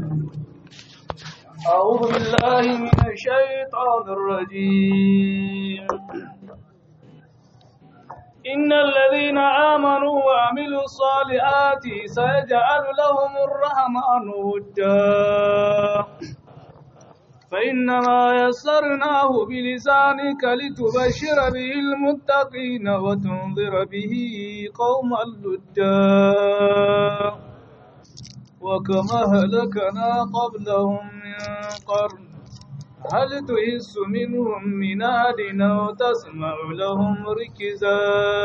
أعوذ بالله من الشيطان الرجيم إن الذين آمنوا وعملوا الصالحات سيجعل لهم الرحمن ودا فإنما يسرناه بلسانك لتبشر به المتقين وتنذر به قوما لدا وكما هلكنا قبلهم من قرن هل تحس منهم من أحد أو تسمع لهم ركزا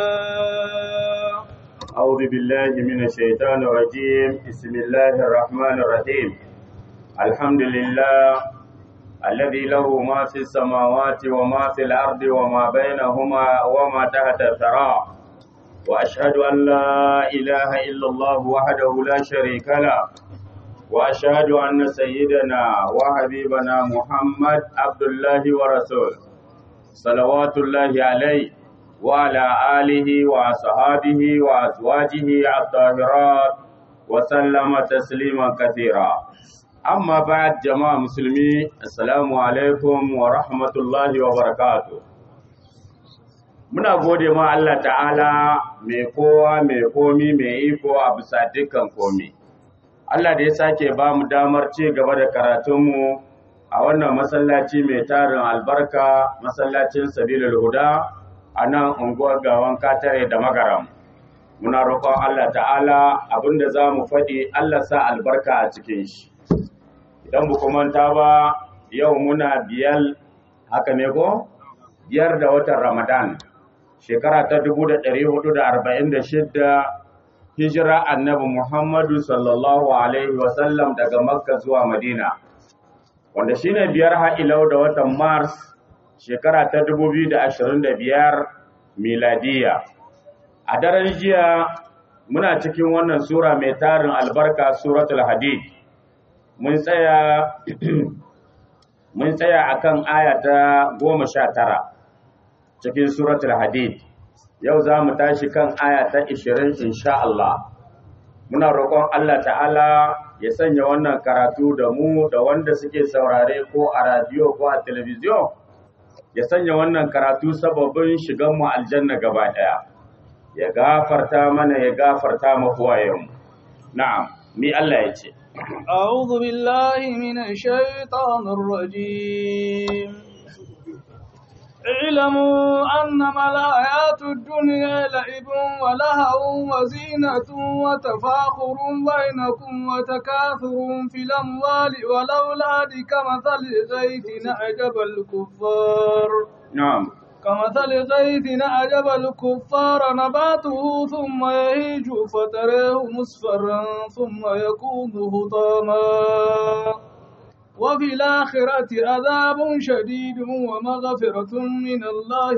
أعوذ بالله من الشيطان الرجيم بسم الله الرحمن الرحيم الحمد لله الذي له ما في السماوات وما في الأرض وما بينهما وما تحت الثرى وأشهد أن لا إله إلا الله وحده لا شريك له وأشهد أن سيدنا وحبيبنا محمد عبد الله ورسوله صلوات الله عليه وعلى آله وأصحابه وأزواجه الطاهرات وسلم تسليما كثيرا أما بعد جماعة مسلمين السلام عليكم ورحمة الله وبركاته muna gode ma Allah ta'ala mai kowa mai komi mai iko a bisa dukkan komi Allah da ya sake ba mu damar ci gaba da karatunmu a wannan masallaci mai tarin albarka masallacin sabilul huda a nan unguwar gawan katare da magaram muna roƙon Allah ta'ala abinda za mu faɗi Allah sa albarka a cikin shi idan bu manta ba yau muna biyar haka ne ko biyar da watan ramadan shekara ta 1446 hijira annabi Muhammadu sallallahu alaihi wasallam daga Makka zuwa Madina wanda shine biyar ha'ilau da watan Mars shekara ta 2025 miladiya a daren jiya muna cikin wannan sura mai tarin albarka suratul hadid mun tsaya mun tsaya akan aya ta 19 cikin suratul hadid yau za mu tashi kan aya ta 20 insha Allah muna roƙon Allah ta'ala ya sanya wannan karatu da mu da wanda suke saurare ko a radio ko a television ya sanya wannan karatu sababin shigan mu aljanna gaba daya ya gafarta mana ya gafarta mu huwayen na'am mi Allah ya ce أعوذ بالله من الشيطان الرجيم اعلموا أنما الحياة الدنيا لعب ولهو وزينة وتفاخر بينكم وتكاثر في الأموال والأولاد كمثل غيث أعجب الكفار na'am كمثل غيث أعجب الكفار نباته ثم يهيج فتراه مصفرا ثم يكون هطاما وفي الآخرة عذاب شديد ومغفرة من الله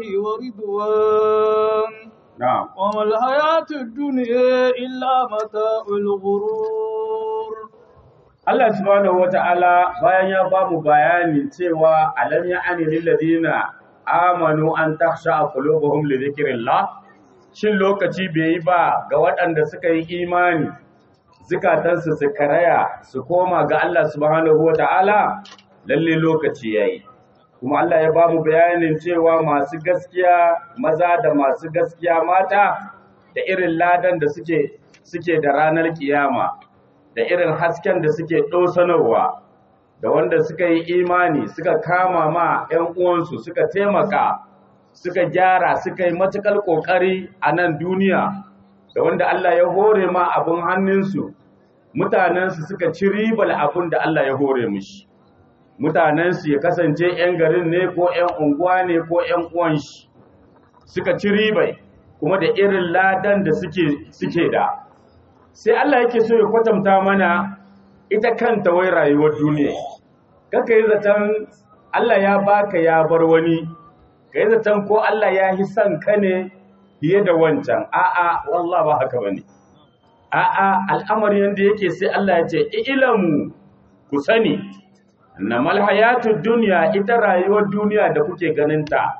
ورضوان na'am وما الحياة الدنيا إلا متاع الغرور Allah subhanahu wata'ala bayan ya ba mu bayani cewa alam ya ani lil ladina amanu an takhsha qulubuhum li dhikrillah shin lokaci bai yi ba ga waɗanda suka yi imani zukatansu su karaya su koma ga Allah subhanahu wata'ala lalle lokaci yayi kuma Allah ya ba mu bayanin cewa masu gaskiya maza da masu gaskiya mata da irin ladan da suke suke da ranar kiyama da irin hasken da suke ɗosanarwa da wanda suka yi imani suka kama ma 'yan uwansu suka taimaka suka gyara suka yi matuƙar ƙoƙari a nan duniya da wanda Allah ya hore ma abin hannunsu mutanensu suka ci ribar abin da Allah ya hore mushi mutanensu ya kasance 'yan garin ne ko 'yan unguwa ne ko 'yan uwan shi suka ci ribai kuma da irin ladan da suke suke da sai Allah yake so ya kwatanta mana ita kanta wai rayuwar duniya kaka yi zaton Allah ya baka ya bar wani ka yi zaton ko Allah ya yi son ka ne fiye da wancan a'a wallah ba haka bane a'a al'amari yanda yake sai Allah ya ce ilamu ku sani namal hayatud dunya ita rayuwar duniya da kuke ganin ta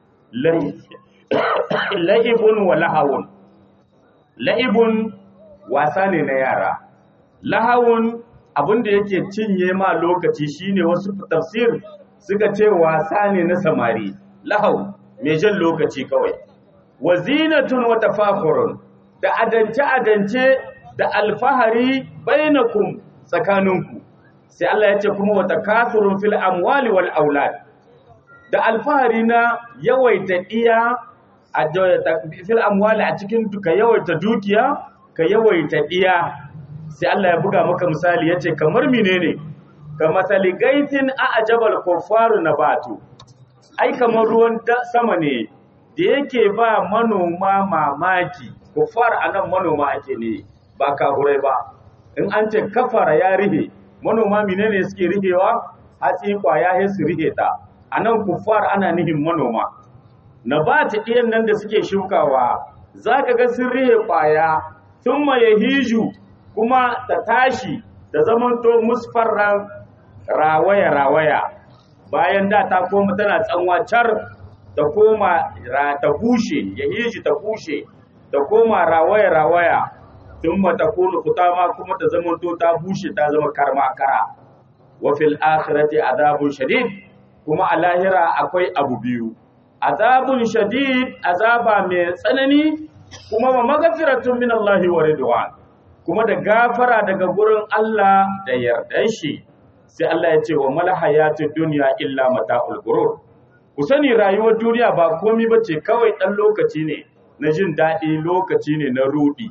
la'ibun wa lahawun la'ibun wasa ne na yara lahawun abin da yake cinye ma lokaci shine wasu tafsir suka ce wasa ne na samari lahau mai jan lokaci kawai wa zinatun wa tafakhurun da adance adance da alfahari bainakum tsakaninku sai Allah ya ce kuma wa takathurun fil amwali wal aulad da alfahari na yawaita iya a fil amwali a cikin ka yawaita dukiya ka yawaita iya sai Allah ya buga maka misali yace kamar menene ka masali gaitin a ajabal kuffaru nabatu ai kamar ruwan sama ne da yake ba manoma mamaki kuffar anan manoma ake ne ba kahurai ba in an ce kafara ya rihe manoma menene suke rihewa hatsi kwaya sai su rihe ta anan kuffar ana nihin manoma nabati ɗiyan nan da suke shukawa zaka ga sun rihe kwaya thumma yahiju kuma ta tashi ta zamanto musfarran rawaya-rawaya bayan da ta koma tana tsanwa car ta koma ta bushe ya hiji ta bushe ta koma rawaya-rawaya tun mata kunu kutama kuma ta zamanto ta bushe ta zama karma kara wa fil akhirati azabun shadid kuma a lahira akwai abu biyu azabun shadid azaba mai tsanani kuma wa magfiratun min Allah wa ridwan kuma da gafara daga gurin Allah da yardan shi sai Allah ya ce wa mal hayatud dunya illa mata'ul gurur ku sani rayuwar duniya ba komai bace kawai dan lokaci ne na jin daɗi lokaci ne na rudi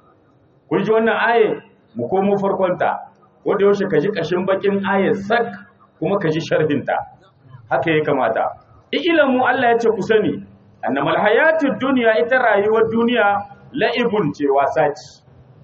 kun ji wannan aye mu komo farkon ta wanda yaushe ka ji kashin bakin ayar sak kuma ka ji sharhin ta haka ya kamata ilamu Allah ya ce ku sani annamal hayatud dunya ita rayuwar duniya la'ibun ce wasa ce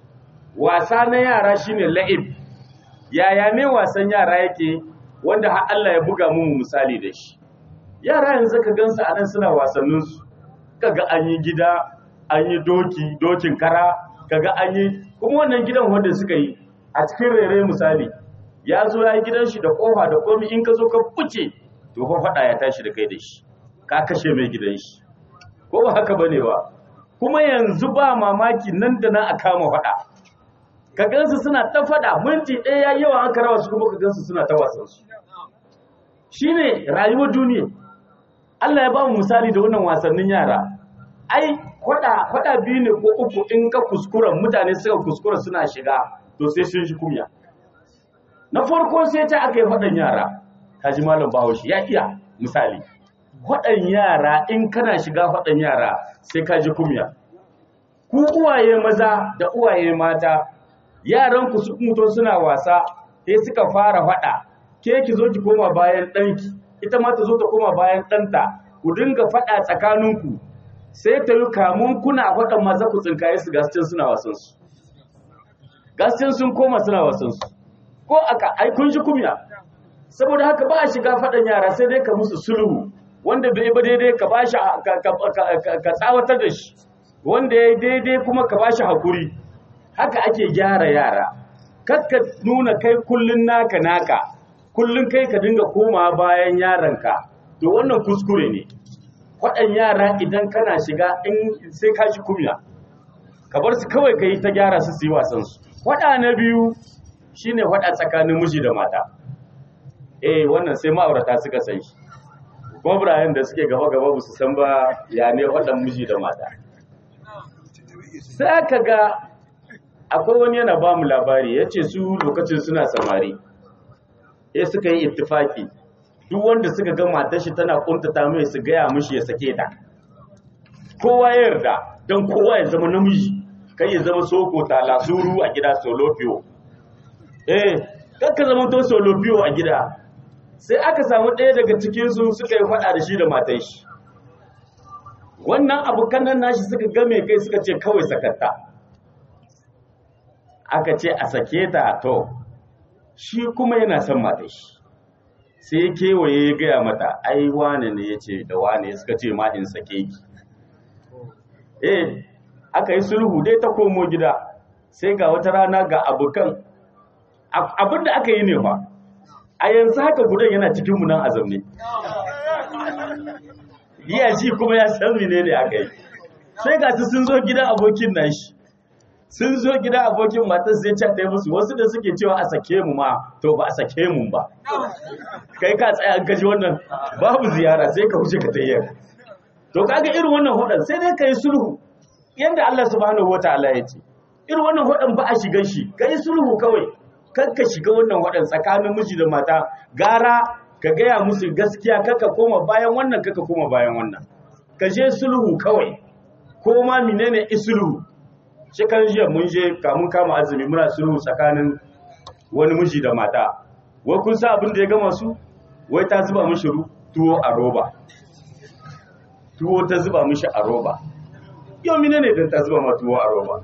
wasa na yara shine la'ib yaya ne wasan yara yake wanda har Allah ya buga mu misali da shi yara yanzu ka gansu a nan suna wasannin su kaga an yi gida an yi doki dokin kara kaga an yi kuma wannan gidan wanda suka yi a cikin rere misali ya zo ya yi gidan shi da kofa da komi in ka zo ka fice to fa fada ya tashi da kai da shi ka kashe mai gidan shi ko ba haka bane ba kuma yanzu ba mamaki nan da nan a kama fada ka gansu suna ta fada minti ɗaya ya yawa an karawa su kuma ka gansu suna ta wasan su shine rayuwar duniya Allah ya ba mu misali da wannan wasannin yara ai kwada kwada biyu ne ko uku in ka kuskura mutane suka kuskura suna shiga to sai sun shi kumya na farko sai ta aka yi faɗan yara kaji malam bahaushe ya iya misali faɗan yara in kana shiga faɗan yara sai ka ji kumya ku uwaye maza da uwaye mata yaran ku su mutu suna wasa sai suka fara faɗa ke ki zo ki koma bayan ɗanki ita ma ta zo ta koma bayan ɗanta ku dinga faɗa tsakaninku sai ta yi kamun kuna faɗan maza ku tsinkaye su gascin suna wasansu gascin sun koma suna wasansu ko aka ai kun ji kumya saboda haka ba a shiga faɗan yara sai dai ka musu sulhu wanda bai ba daidai ka ba shi ka tsawatar da shi wanda ya daidai kuma ka ba shi hakuri haka ake gyara yara kakka nuna kai kullun naka naka kullun kai ka dinga koma bayan yaranka to wannan kuskure ne faɗan yara idan kana shiga in sai ka shi kumya ka bar su kawai ka yi ta gyara su su yi wasansu faɗa na biyu shine faɗa tsakanin miji da mata eh wannan sai ma'aurata suka san shi gwamnayen da suke gaba-gaba ba su san ba ya ne waɗan miji da mata sai aka ga akwai wani yana ba mu labari ya ce su lokacin suna samari ya suka yi ittifaki duk wanda suka ga matar shi tana kuntata mai su gaya mishi ya sake ta kowa ya yarda don kowa ya zama namiji kai ya zama soko talasuru a gida solofiyo eh kakka zama to solofiyo a gida sai aka samu ɗaya daga cikinsu suka yi faɗa da shi da matan shi wannan abokan nan nashi suka game kai suka ce kawai sakatta aka ce a sake ta to shi kuma yana son matan shi sai ya kewaye ya gaya mata ai wane ne ya ce da wane suka ce ma in sake ki eh aka yi sulhu dai ta komo gida sai ga wata rana ga abokan abinda aka yi ne fa a yanzu haka gudan yana cikin mu nan a zaune iya shi kuma ya san mene ne aka yi sai ga su sun zo gidan abokin nashi sun zo gida abokin matar sai ce ta musu wasu da suke cewa a sake mu ma to ba a sake mu ba kai ka tsaya an kaji wannan babu ziyara sai ka wuce ka tayyar to kaga irin wannan hudan sai dai kai sulhu yanda Allah subhanahu wataala ya ce irin wannan hudan ba a shiga shi kai sulhu kawai kar ka shiga wannan hudan tsakanin miji da mata gara ka gaya musu gaskiya kaka koma bayan wannan kaka koma bayan wannan ka je sulhu kawai ko ma menene isulu shekaran jiya mun je kamun kama azumi muna sulhu tsakanin wani miji da mata wai kun sa abin da ya gama su wai ta zuba mishi tuwo a roba tuwo ta zuba mishi a roba yau menene dan ta zuba ma tuwo a roba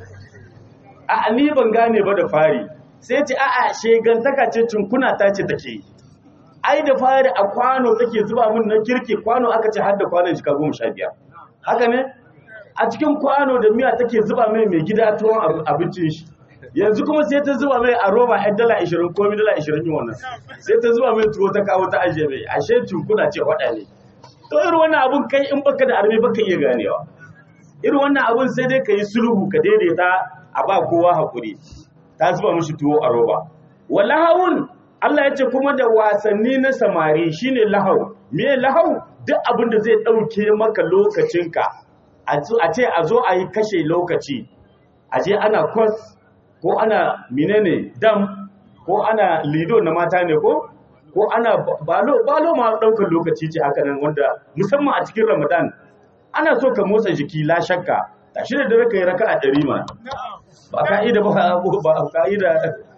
a ni ban gane ba da fari sai ce a'a shegantaka ce tunkuna ta ce take yi ai da fari a kwano take zuba min na kirki kwano aka ce har da kwanon shi ka goma sha biyar haka ne a cikin kwano da miya take zuba mai mai gida tuwon abincin shi yanzu kuma sai ta zuba mai a roba yan dala ashirin ko mi dala ashirin yin wannan sai ta zuba mai tuwo ta kawo ta ajiye mai ashe tunkuna ce faɗa ne to irin wannan abun kai in baka da armi baka iya ganewa irin wannan abun sai dai ka yi sulhu ka daidaita a ba kowa hakuri ta zuba mishi tuwo a roba walahawun Allah ya ce kuma da wasanni na samari shine lahau me lahau duk abin da zai ɗauke maka lokacinka a ce a zo a yi kashe lokaci a je ana kwas ko ana menene dam ko ana lido na mata ne ko ko ana balo balo ma daukar lokaci ce haka nan wanda musamman a cikin ramadan ana so ka motsa jiki la shakka tashi da dare kai raka'a ɗari ma ba ka'ida ba ba ka'ida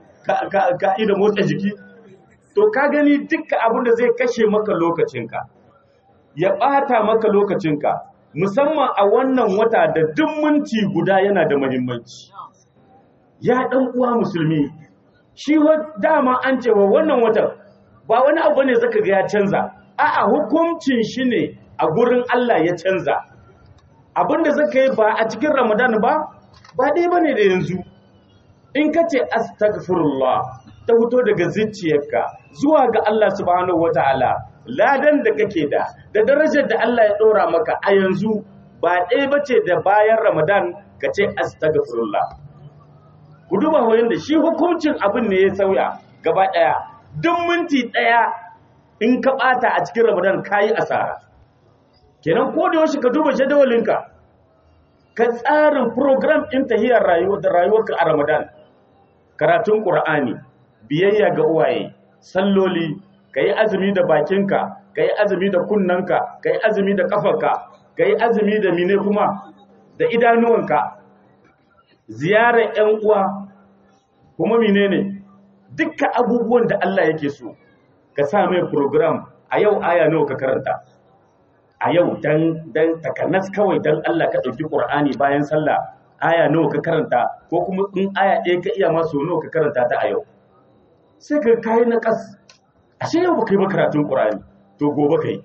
ka'ida motsa jiki to ka gani dukkan abin da zai kashe maka lokacinka ya ɓata maka lokacinka musamman a wannan wata da duk minti guda yana da muhimmanci ya dan uwa musulmi shi dama an cewa wannan watan ba wani abu ne zaka ga ya canza a'a hukuncin shi ne a gurin Allah ya canza abinda zaka yi ba a cikin Ramadan ba ba dai bane da yanzu in ka ce astaghfirullah ta fito daga zuciyarka zuwa ga Allah subhanahu wataala ladan da kake da da darajar da Allah ya ɗora maka a yanzu ba ɗaya ba ce da bayan Ramadan ka ce astaghfirullah ku duba wayan da shi hukuncin abin ne ya sauya gaba ɗaya duk minti ɗaya in ka ɓata a cikin Ramadan ka yi asara kenan ko da yaushe ka duba jadawalinka ka tsarin program ɗin tahiyar rayuwa da rayuwarka a Ramadan karatun Qur'ani biyayya ga uwaye salloli ka yi azumi da bakinka ka yi azumi da kunnanka ka yi azumi da kafarka ka yi azumi da mine kuma da idanuwanka ziyarar 'yan uwa kuma mine ne dukkan abubuwan da Allah yake so ka sa mai program a yau aya nawa ka karanta a yau dan dan takanas kawai dan Allah ka ɗauki Qur'ani bayan sallah aya nawa ka karanta ko kuma in aya ɗaya ka iya masu nawa ka karanta ta a yau sai ka kai na kas ashe yau baka yi ba karatun Qur'ani to gobe kai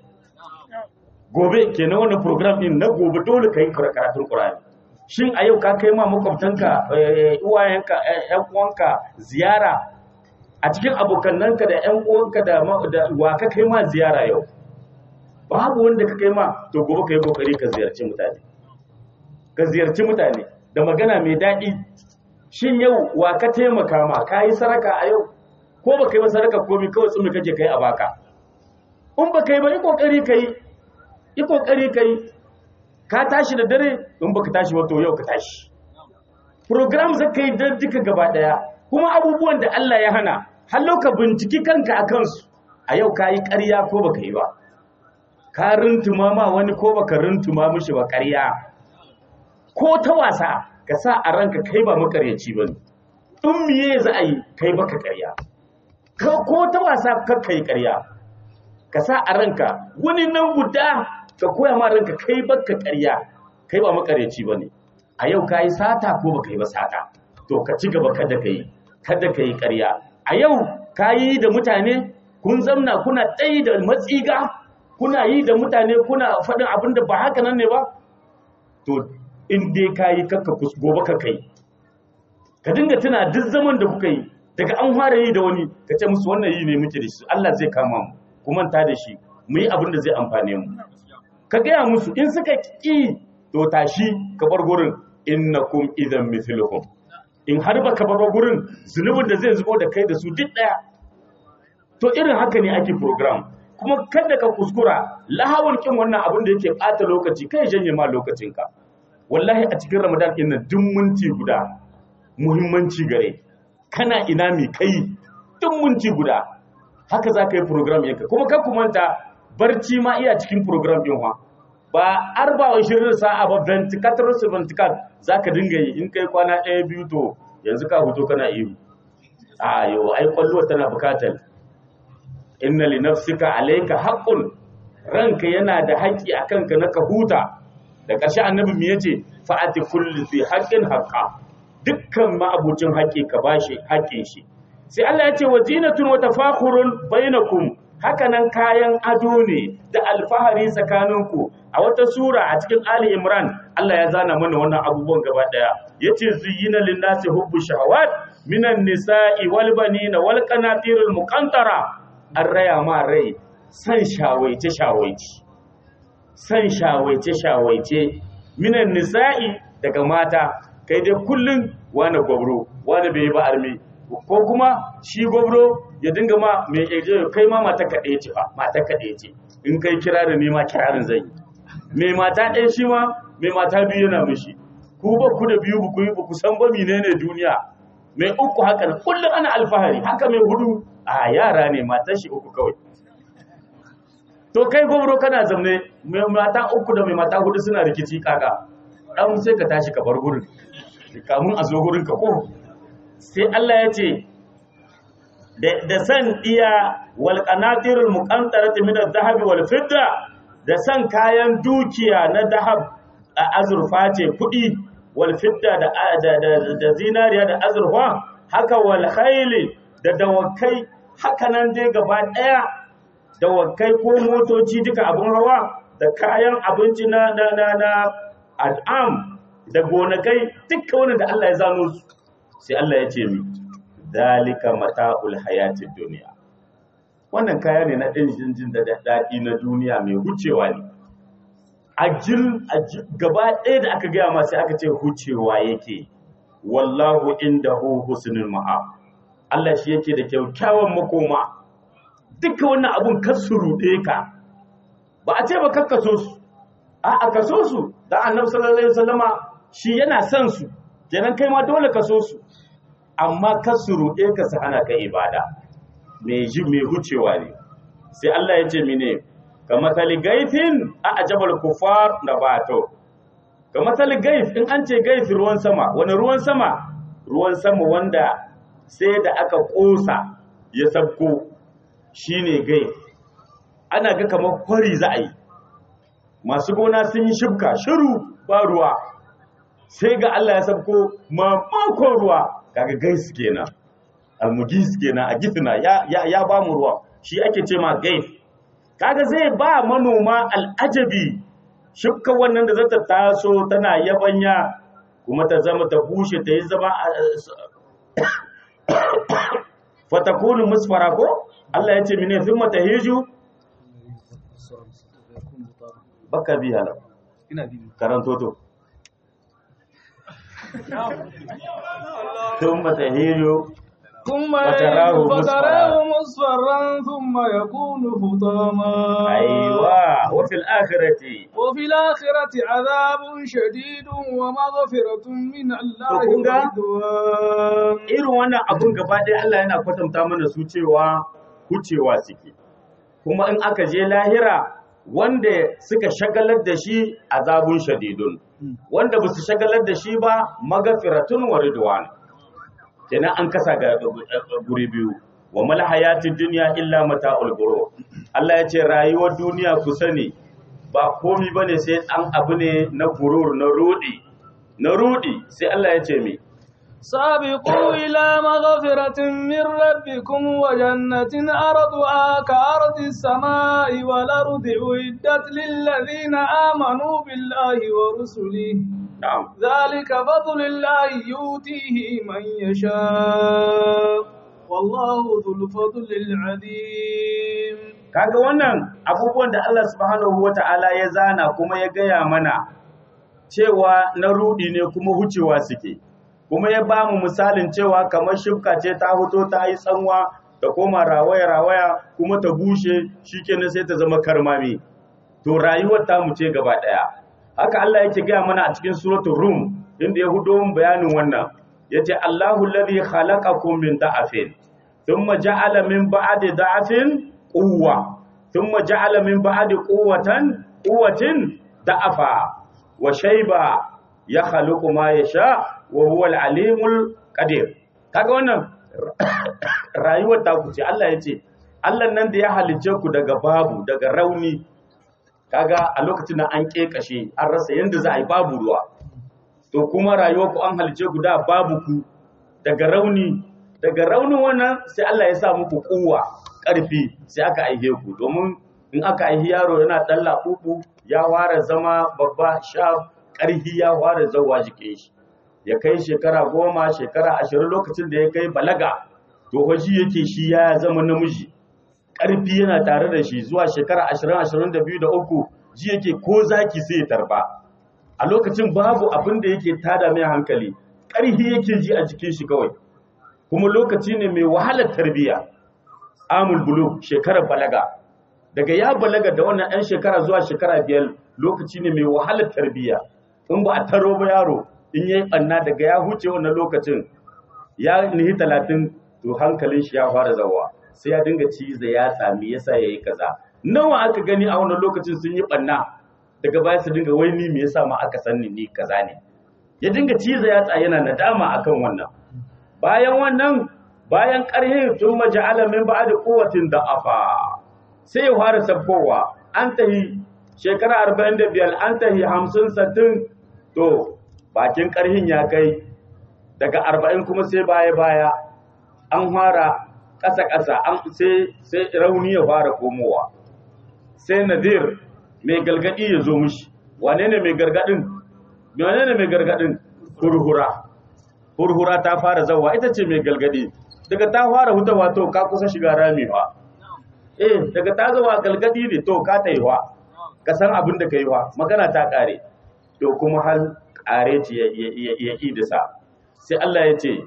gobe kenan wannan program din na gobe dole kai karatun Qur'ani shin a yau ka kai ma makwabtanka uwayenka ƴan uwanka ziyara a cikin abokannanka da ƴan uwanka da wa ka kai ma ziyara yau babu wanda ka kai ma to gobe kai kokari ka ziyarci mutane ka ziyarci mutane da magana mai daɗi shin yau wa ka taimaka ma ka yi saraka a yau ko ba kai masaraka komi kawai tsumi kake kai a baka in ba kai ba yi kokari kai yi kokari kai ka tashi da dare in baka tashi ba to yau ka tashi program za ka yi don duka gaba daya kuma abubuwan da Allah ya hana har ka binciki kanka a kansu a yau ka yi ƙarya ko baka yi ba ka rintuma ma wani ko baka rintuma mishi ba ƙarya ko ta wasa ka sa a ranka kai ba makaryaci ba ne in miye za a yi kai baka ƙarya ko ta wasa kakka yi ƙarya ka sa a ranka wani nan guda ka koya ma ranka kai baka ƙarya kai ba makareci ba ne a yau ka yi sata ko baka yi ba sata to ka ci gaba kada ka yi kada ka yi ƙarya a yau ka yi da mutane kun zamna kuna tsayi da matsiga kuna yi da mutane kuna faɗin abin da ba haka nan ne ba to in dai ka yi kakka gobe ka kai ka dinga tuna duk zaman da kuka yi daga an fara yi da wani ka ce musu wannan yi ne muke da shi Allah zai kama mu ku manta da shi mu yi abin da zai amfane mu ka gaya musu in suka ƙi to tashi ka bar gurin innakum idan mithluhum in har baka bar gurin zunubin da zai zubo da kai da su duk daya to irin haka ne ake program kuma kada ka kuskura lahawar kin wannan abin da yake bata lokaci kai janye ma lokacinka wallahi a cikin ramadan din nan duk minti guda muhimmanci gare kana ina mai kai duk minti guda haka za ka yi program yanka kuma kan ku manta barci ma iya cikin program din wa ba arba wa shirin sa'a ba 24 su 24 za ka dinga yi in kai kwana ɗaya biyu to yanzu ka huto kana iyo a yau ai kwallo tana bukatar inna li nafsika alayka haqqun ranka yana da haƙƙi akan ka na ka huta da ƙarshe annabi me yace fa'ati kulli fi haqqin haqqa dukkan ma'abucin haƙƙi ka bashi haƙƙin shi sai Allah ya ce wa zinatun wa tafakhurun bainakum hakanan kayan ado ne da alfahari tsakaninku a wata sura a cikin Ali Imran Allah ya zana mana wannan abubuwan gaba daya yace zuyyina lin-nasi hubbu shahawat minan nisa'i wal banina wal qanatiril muqantara an raya ma rai san shawaice shawaice san shawaice shawaice minan nisa'i daga mata kai dai kullun wani gwabro wani bai ba armi ko kuma shi gwabro ya dinga ma mai eje kai ma mata kaɗe ce ba mata kaɗe ce in kai kirarin ne ma kirarin zai yi mai mata ɗaya shi ma mai mata biyu yana mishi ku ba ku da biyu ba ku yi ba ku san ba menene duniya mai uku haka kullum ana alfahari haka mai hudu a yara ne matan shi uku kawai to kai gwamro kana zamne mai mata uku da mai mata hudu suna rikici kaka dan sai ka tashi ka bar gurin kamun a zo gurin ka ko sai Allah ya ce da san iya wal qanatirul muqantarati min adh-dhahabi wal fidda da san kayan dukiya na dahab a azurfa ce kudi wal fidda da da zinariya da azurfa haka wal khayli da dawakai haka nan dai gaba daya dawakai ko motoci duka abun hawa da kayan abinci na na na, na al'am da gonakai duka wannan da Allah ya zano su sai Allah ya ce mi dalika mata'ul hayatid duniya wannan kaya ne na ɗin jin da daɗi na duniya mai hucewa ne a jil gaba ɗaya da aka gaya ma sai aka ce hucewa yake wallahu indahu husnul ma'a Allah shi yake da kyakkyawan makoma duka wannan abun kasu ruɗe ka ba a ce ba kakkaso su a a kaso su da annabi sallallahu alaihi wasallama shi yana son su kenan kai ma dole kaso su amma kasu ruɗe ka su hana ka ibada mai ji mai hucewa ne sai Allah ya ce mine ka matsali gaifin a ajabal kufar na bato ka matsali gaif in an ce gaif ruwan sama wani ruwan sama ruwan sama wanda sai da aka ƙosa ya sabko shine gaif ana ga kamar kwari za a yi masu gona sun yi shibka shiru ba ruwa sai ga Allah ya sabko mamakon ruwa kaga gais kenan almugis kenan a gifina ya ya, ya ba mu ruwa shi ake ce ma gaif kaga zai ba manoma al'ajabi shukka wannan da zata taso tana yabanya kuma ta zama ta bushe ta yi zama fatakunu musfara ko Allah ya ce mine thumma tahiju baka bi hala ina bi karanto to thumma tahiju ثم فتراه يهيج مصفرا. فتراه مصفرا ثم يكون حطاما أيوة وفي الآخرة وفي الآخرة عذاب شديد ومغفرة من الله وكونغا؟ ورضوان irin wannan abun gaba ɗaya Allah yana kwatanta mana su cewa hucewa suke kuma in aka je lahira wanda suka shagalar da shi azabun shadidun wanda ba su shagalar da shi ba magafiratun wa ridwan kenan an kasa ga guri biyu wa mal hayatid dunya illa mata'ul ghurur Allah ya ce rayuwar duniya ku sani ba komi bane sai an abu ne na gurur na rudi na rudi sai Allah ya ce mi سابقوا إلى مغفرة من ربكم وجنة أرضها كأرض السماء والأرض أعدت للذين آمنوا بالله ورسله na'am ذلك فضل الله يؤتيه من يشاء والله ذو الفضل العظيم kaga wannan abubuwan da Allah subhanahu wata'ala ya zana kuma ya gaya mana cewa na rudi ne kuma hucewa suke kuma ya ba mu misalin cewa kamar shifka ce ta fito ta yi tsanwa ta koma rawaya-rawaya kuma ta bushe shikenan sai ta zama karmami to rayuwar ta mu ce gaba daya haka Allah yake gaya mana a cikin suratul rum inda ya hudo mun bayanin wannan yace Allahu alladhi khalaqakum min da'afin thumma ja'ala min ba'di da'afin quwwa thumma ja'ala min ba'di quwwatan quwwatin da'afa wa shayba ya khaluqu ma yasha wa huwa al-alimul qadir kaga wannan rayuwar ta ku ce Allah yace Allah nan da ya halicce ku daga babu daga rauni kaga a lokacin nan an kekashe an rasa yanda za a yi babu ruwa to kuma rayuwar ku an halice ku da babu ku daga rauni daga raunin wannan sai Allah ya sa muku kuwa ƙarfi sai aka aihe ku domin in aka aihi yaro yana dan labubu ya ware zama babba sha ƙarfi ya ware zawa jike shi ya kai shekara goma shekara ashirin lokacin da ya kai balaga to hoji yake shi ya zama namiji ƙarfi yana tare da shi zuwa shekara ashirin ashirin da biyu da uku ji yake ko zaki sai ya tarba a lokacin babu abin da yake tada mai hankali ƙarfi yake ji a jikin shi kawai kuma lokaci ne mai wahalar tarbiyya amul bulu shekarar balaga daga ya balaga da wannan ɗan shekara zuwa shekara biyar lokaci ne mai wahalar tarbiyya in ba a taro ba yaro in yayi ɓanna daga ya huce wannan lokacin ya nihi talatin to hankalin shi ya fara zawa sai ya dinga ciza ya sami yasa ya yi kaza nawa aka gani a wannan lokacin sun yi ɓanna daga baya su dinga wai ni me yasa ma aka sanni ni kaza ne ya dinga ciza yatsa yana nadama akan wannan bayan wannan bayan ƙarhin tun maja'ala min ba'da quwwatin da'afa sai ya fara sabbowa an tahi shekara 45 an tahi 50 60 to bakin ƙarhin ya kai daga 40 kuma sai baya baya an fara ƙasa ƙasa an sai sai rauni ya fara komowa sai nadir mai galgadi ya zo mishi wane ne mai gargadin wane ne mai gargadin hurhura hurhura ta fara zawa ita ce mai galgadi daga ta fara hutawa to ka kusa shiga ramewa eh daga ta zawa galgadi ne to ka ta yiwa ka san abin da ka yiwa magana ta kare to kuma hal kare ce ya idisa sai Allah ya ce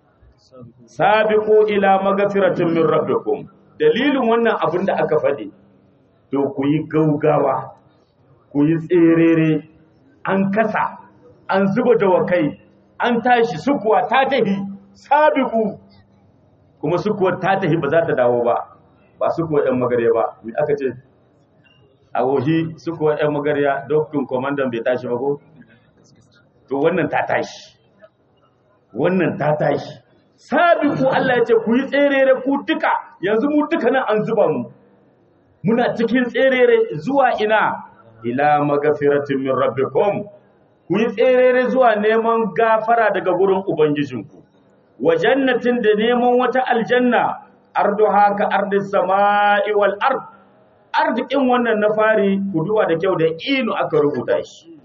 sabiqu ila magfiratin min rabbikum dalilin wannan abin da aka faɗi to ku yi gaugawa ku yi tserere an kasa an zuba dawakai an tashi sukuwa ta tahi sabiku kuma sukuwa ta tahi ba za ta dawo ba ba sukuwa ɗan magarya ba me aka ce a wohi sukuwa ɗan magarya dokin komandan bai tashi ba ko to wannan ta tashi wannan ta tashi sabiku Allah ya ce ku yi tserere ku duka yanzu mu duka nan an zuba mu muna cikin tserere zuwa ina ila magafiratin min rabbikum ku yi tserere zuwa neman gafara daga gurin ubangijinku wa jannatin da neman wata aljanna arduha ka ardis sama'i wal ard arzikin wannan na fari ku duba da kyau da inu aka rubuta shi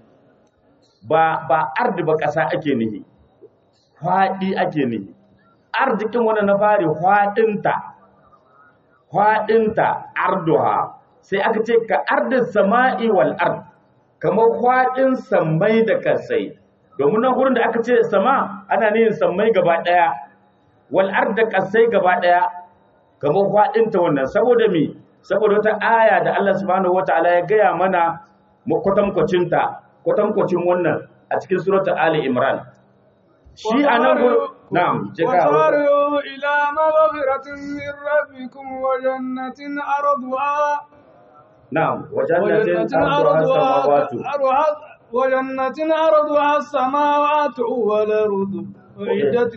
ba ba ardi ba kasa ake nihi fadi ake nihi arzikin wannan na fari fadinta fadinta arduha sai aka ce ka ardis sama'i wal ard kamar kwaɗin sammai da kasai domin nan gurin da aka ce sama ana nihin sammai gaba ɗaya wal ard da kasai gaba ɗaya kamar kwaɗin ta wannan saboda me saboda wata aya da Allah subhanahu wataala ya gaya mana kwatankwacin ta kwatankwacin wannan a cikin suratul ali imran shi anan gurin na'am je ka وسارعوا إلى مغفرة من ربكم وجنة أرضها na'am wajannatin arduha samawati وجنة أرضها السماوات والأرض أعدت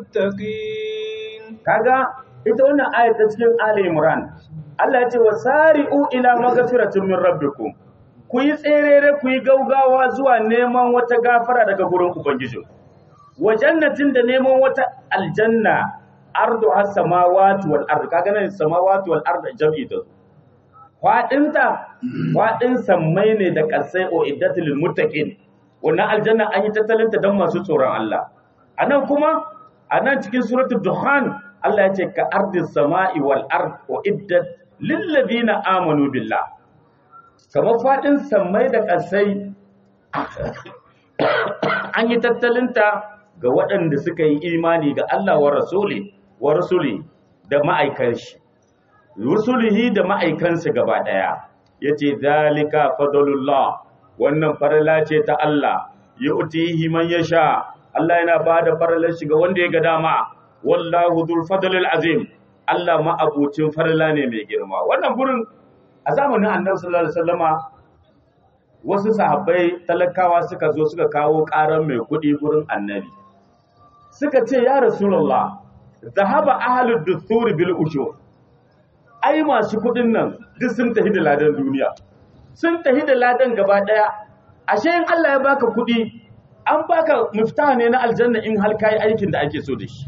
للمتقين kaga ita wannan ayat ta cikin Ali Imran Allah ya ce wasari'u ila maghfiratin min rabbikum ku yi tserere ku yi gaugawa zuwa neman wata gafara daga gurin ubangiji wa jannatin da neman wata aljanna ardu has samawati wal ard kaga nan samawati wal ard jam'i ta Faɗinta, faɗin sammai ne da ƙasai o iddatul muttaqin wannan aljanna an yi tattalinta don masu tsoron Allah a nan kuma a nan cikin suratul duhan Allah ya ce ka ardis sama'i wal ard o iddat lil ladina amanu billah kamar faɗin sammai da ƙasai an yi tattalinta ga waɗanda suka yi imani ga Allah wa rasuli wa rasuli da ma'aikan shi rusulihi da ma'aikansa gaba ɗaya yace zalika fadlullah wannan farala ce ta Allah yu'tihi man yasha Allah yana bada faralar shi ga wanda ya ga dama wallahu dhul fadlil azim Allah ma abucin farala ne mai girma wannan gurin a zamanin Annabi sallallahu alaihi wasallama wasu sahabbai talakawa suka zo suka kawo karan mai kuɗi gurin Annabi suka ce ya rasulullah zahaba ahlud duthur bil ushur ai masu kuɗin nan duk sun tafi da ladan duniya sun tafi da ladan gaba ɗaya ashe in Allah ya baka kuɗi an baka mifta ne na aljanna in har kai aikin da ake so da shi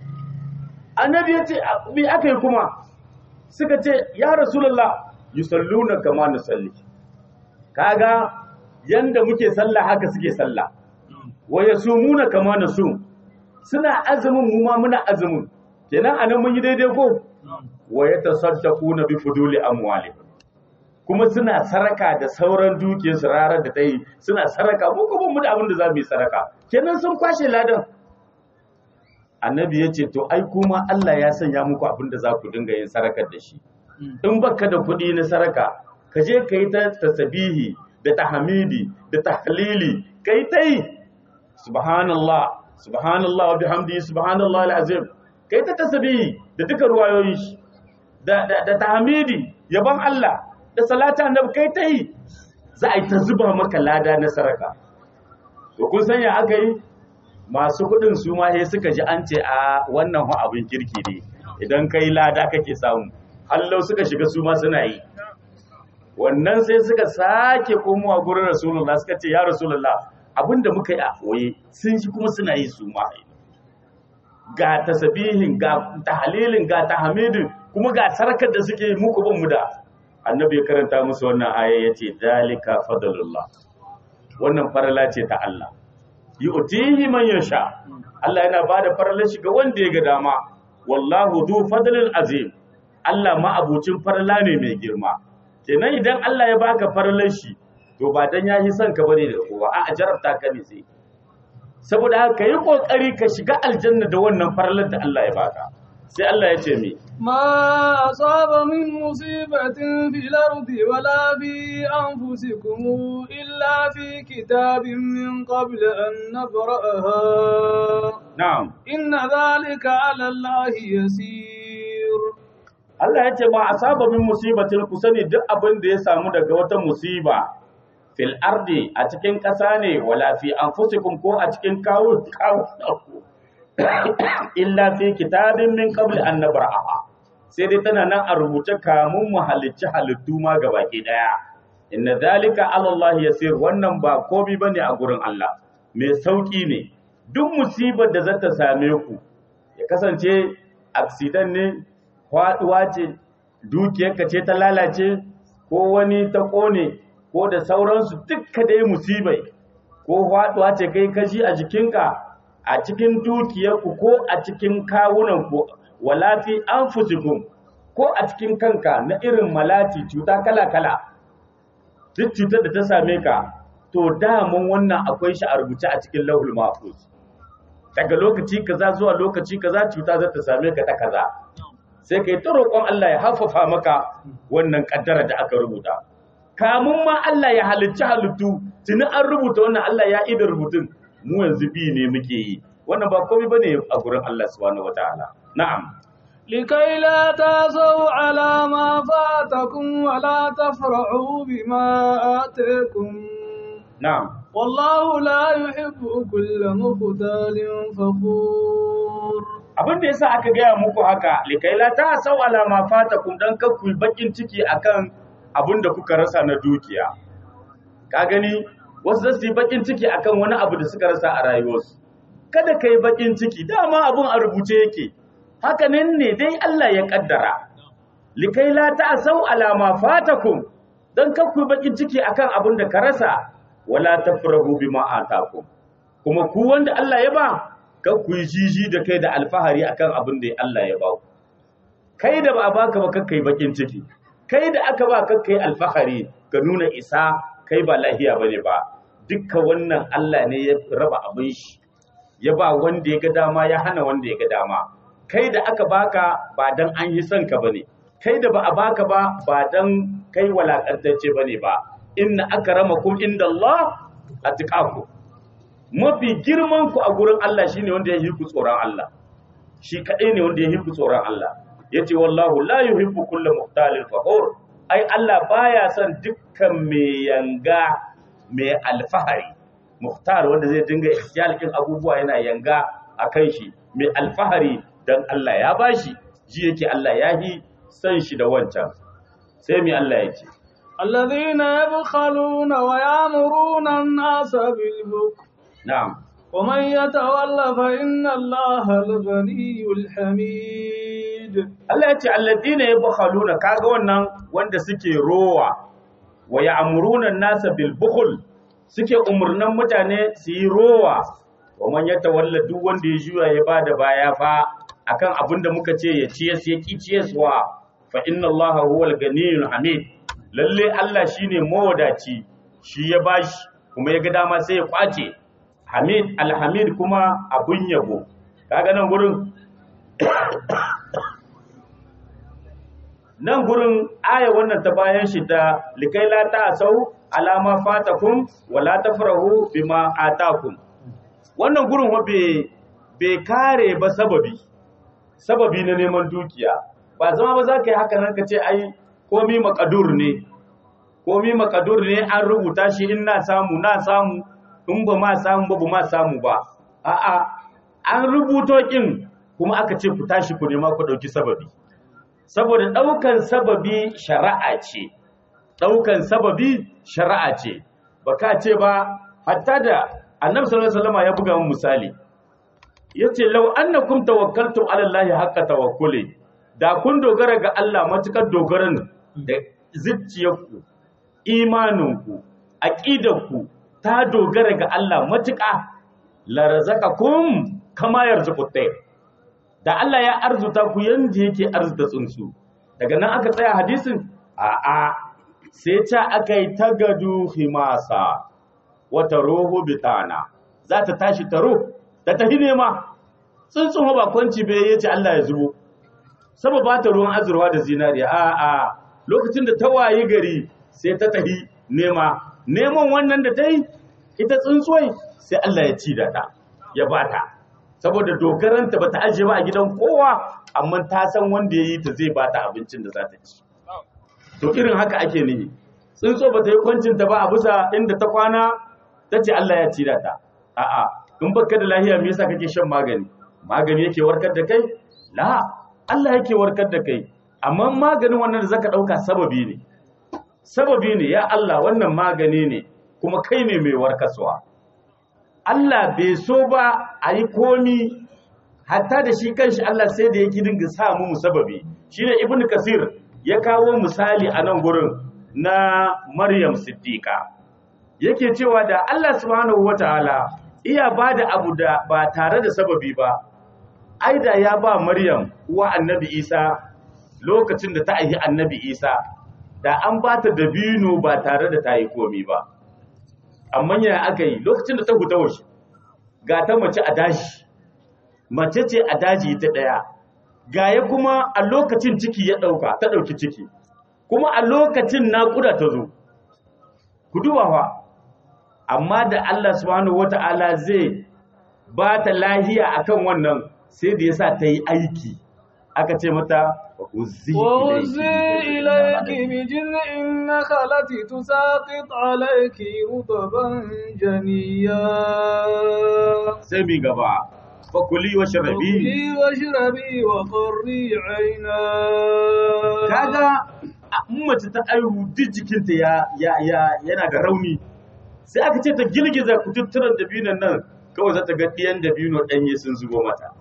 annabi ya ce me aka yi kuma suka ce ya rasulullah yusalluna kama nusalli kaga yanda muke sallah haka suke sallah wa yasumuna kama nasum suna azumin mu ma muna azumin kenan anan mun yi daidai ko wa yatasaddaquna bi fuduli amwalihim kuma suna saraka da sauran dukiyarsu rarar da ta yi suna saraka mu kuma mu da abin da za mu yi saraka kenan sun kwashe ladan annabi ya ce to ai kuma Allah ya sanya muku abin da za ku dinga yin sarakar da shi in baka da kuɗi na saraka ka je ka yi ta tasabihi da tahmidi da tahlili ka yi ta yi subhanallah subhanallah wa bihamdihi subhanallah alazim ka yi ta tasabihi da duka ruwayoyin shi da da, da tahmidi yaban Allah da salata annabi kai ta yi za a yi ta zuba maka lada na saraka to kun san ya aka yi masu kudin su ma sai suka ji an ce a wannan hu abin kirki ne idan kai lada kake samu hallau suka shiga su ma suna yi wannan sai suka sake komowa gurin rasulullah suka ce ya rasulullah abinda muka yi a koye sun shi kuma suna yi su ma ga tasabihin ga tahlilin ga tahmidin kuma ga sarkar da suke muku ban mu da annabi ya karanta musu wannan aya ya ce dalika fadlullah wannan farala ce ta Allah yu'tihi man yasha Allah yana bada faralar shi ga wanda ya ga dama wallahu du fadlil azim Allah ma abucin farala ne mai girma kenan idan Allah ya baka faralar shi to ba dan yahi son ka bane da kowa a jarabta ka ne sai saboda haka yi kokari ka shiga aljanna da wannan faralar da Allah ya baka sai Allah ya ce mi ما أصاب من مصيبة في الأرض ولا في أنفسكم إلا في كتاب من قبل أن نبرأها na'am إن ذلك على الله يسير Allah ya ce ba a saba min musibatin ku sani duk abin da ya samu daga wata musiba fil ardi a cikin ƙasa ne wala fi anfusikum ko a cikin kawo kawo illa fi kitabin min qabl an nabra'a sai dai tana nan a rubuce kamun mu halicci halittu ma gabaki daya inna zalika ala Allah yasir wannan ba komai bane a gurin Allah mai sauki ne duk musibar da zata same ku ya kasance accident ne faɗuwa ce dukiyarka ce ta lalace ko wani ta ƙone ko da sauransu dukka dai musibai ko faɗuwa ce kai kashi a jikinka a cikin dukiyarku ko a cikin kawunanku wala fi anfusikum ko a cikin kanka na irin malati cuta kala-kala duk cutar da ta same ka to daman wannan akwai shi a rubuce a cikin lauhul mahfuz daga lokaci kaza zuwa lokaci kaza cuta za ta same ka ta kaza sai ka yi ta roƙon Allah ya haffafa maka wannan ƙaddara da aka rubuta. Kamun ma Allah ya halicci halittu, tuni an rubuta wannan Allah ya ida rubutun, mu yanzu bi ne muke yi. Wannan ba komai ba ne a gurin Allah subhanahu wa ta'ala. Na'am. لكي لا تأسوا على ما فاتكم ولا تفرحوا بما آتيكم Na'am. والله لا يحب كل مختال فخور Abin da yasa aka gaya muku haka, likaila ta sau alama fatakum dan kar ku yi bakin ciki akan abin da kuka rasa na dukiya. Ka gani wasu zasu yi bakin ciki akan wani abu da suka rasa a rayuwarsu. Kada ka yi bakin ciki, dama abin a rubuce yake. Haka nan ne dai Allah ya kaddara. Likaila ta sau alama fatakum dan kar ku yi bakin ciki akan abin da ka rasa, wala tafrahu bima atakum. Kuma ku wanda Allah ya ba, kan ku yi jiji da kai da alfahari akan abin da Allah ya ba ku kai da ba a baka ba kakkai bakin ciki kai da aka ba kakkai alfahari ka nuna isa kai ba lahiya bane ba dukkan wannan Allah ne ya raba abin shi ya ba wanda ya ga dama ya hana wanda ya ga dama kai da aka baka ba dan an yi son ka bane kai da ba a baka ba ba dan kai walakantacce bane ba inna akramakum indallahi atqakum mafi girman ku a gurin Allah shine wanda ya yi ku tsoron Allah shi kadai ne wanda ya yi ku tsoron Allah yace wallahu la yuhibbu kulla muhtalin fakhur ai Allah baya son dukkan mai yanga mai alfahari muhtar wanda zai dinga ihtiyalin abubuwa yana yanga akan shi mai alfahari dan Allah ya bashi ji yake Allah ya yi san shi da wancan sai mai Allah yake الذين يبخلون ويأمرون الناس بالبخل na'am ومن يتولى فإن الله الغني الحميد Allah ya ce alladina yabkhaluna kaga wannan wanda suke rowa wa ya'muruna an-nasa bil bukhl suke umurnan mutane su yi rowa wa man yatawalla duk wanda ya juya ya bada baya fa akan abinda muka ce ya ciye ya ki ciyaswa fa inna Allaha huwal ganiyyul hamid lalle Allah shine mawadaci shi ya bashi kuma ya ga dama sai ya kwace hamid alhamid kuma abun yabo kaga nan gurin nan gurin aya wannan ta bayan shi ta likai la ta sau alama fatakum wa la tafrahu bima atakum wannan gurin wa bai kare ba sababi sababi na neman dukiya ba zama ba za ka yi haka nan ka ce ai komi makadur ne komi makadur ne an rubuta shi in na samu na samu in ba ma samu ba ba ma samu ba a'a an rubuto kin kuma aka ce ku tashi ku nema ku dauki sababi saboda ɗaukan sababi shari'a ce ɗaukan sababi shari'a ce ba ka ce ba hatta da annabi sallallahu alaihi wasallam ya buga mun misali yace law annakum tawakkaltum ala allahi haqqa tawakkuli da kun dogara ga Allah matukar dogaran da zuciyarku imaninku aqidarku ta dogara ga Allah matuka la razaqakum kama yarzuqut tayr da Allah ya arzuta ku yanda yake arzuta tsuntsu daga nan aka tsaya hadisin a'a sai ta aka yi tagadu himasa wata roho bitana za ta tashi taro da ta nema tsuntsun ba kwanci bai yace Allah ya zubo saba ba ta ruwan azurwa da zinariya a'a lokacin da ta wayi gari sai ta tahi nema neman wannan da ta yi ita tsuntsuwai sai Allah ya ci da ta ya bata saboda dogaranta ba ta ajiye ba a gidan kowa amma ta san wanda ya yi ta zai ba ta abincin da za ta ci to irin haka ake nihi tsuntso ba ta yi kwancinta ba a bisa inda ta kwana ta ce Allah ya ci da ta a'a in baka da lahiya me yasa kake shan magani magani yake warkar da kai la Allah yake warkar da kai amma maganin wannan da zaka dauka sababi ne sababi ne ya Allah wannan magani ne kuma kai ne mai warkaswa Allah bai so ba a yi komi hatta da shi kanshi Allah sai da yake dinga sa mu sababi shine ibnu kasir ya kawo misali a nan gurin na maryam siddiqa yake cewa da Allah subhanahu wataala iya bada abu da ba tare da sababi ba ai da ya ba maryam uwa annabi isa lokacin da ta aihi annabi isa da an ba ta dabino ba tare da ta yi komi ba amma yana aka yi lokacin da ta huta washe ga ta mace a daji mace ce a daji ta ɗaya gaya kuma a lokacin ciki ya ɗauka ta ɗauki ciki kuma a lokacin naƙuda ta zo ku dubawa amma da Allah subhanahu wata'ala zai ba ta lahiya akan wannan sai da yasa ta yi aiki aka ce mata وهزي إليك بجذع النخلة تساقط عليك رطبا جنيا سمي غبا فكلي واشربي كلي واشربي وقري عينا kaga mace ta aihu duk jikinta ya ya ya yana da rauni sai aka ce ta girgiza kututturan dabinon nan kawai za ta ga ɗiyan dabino ɗanye sun zubo mata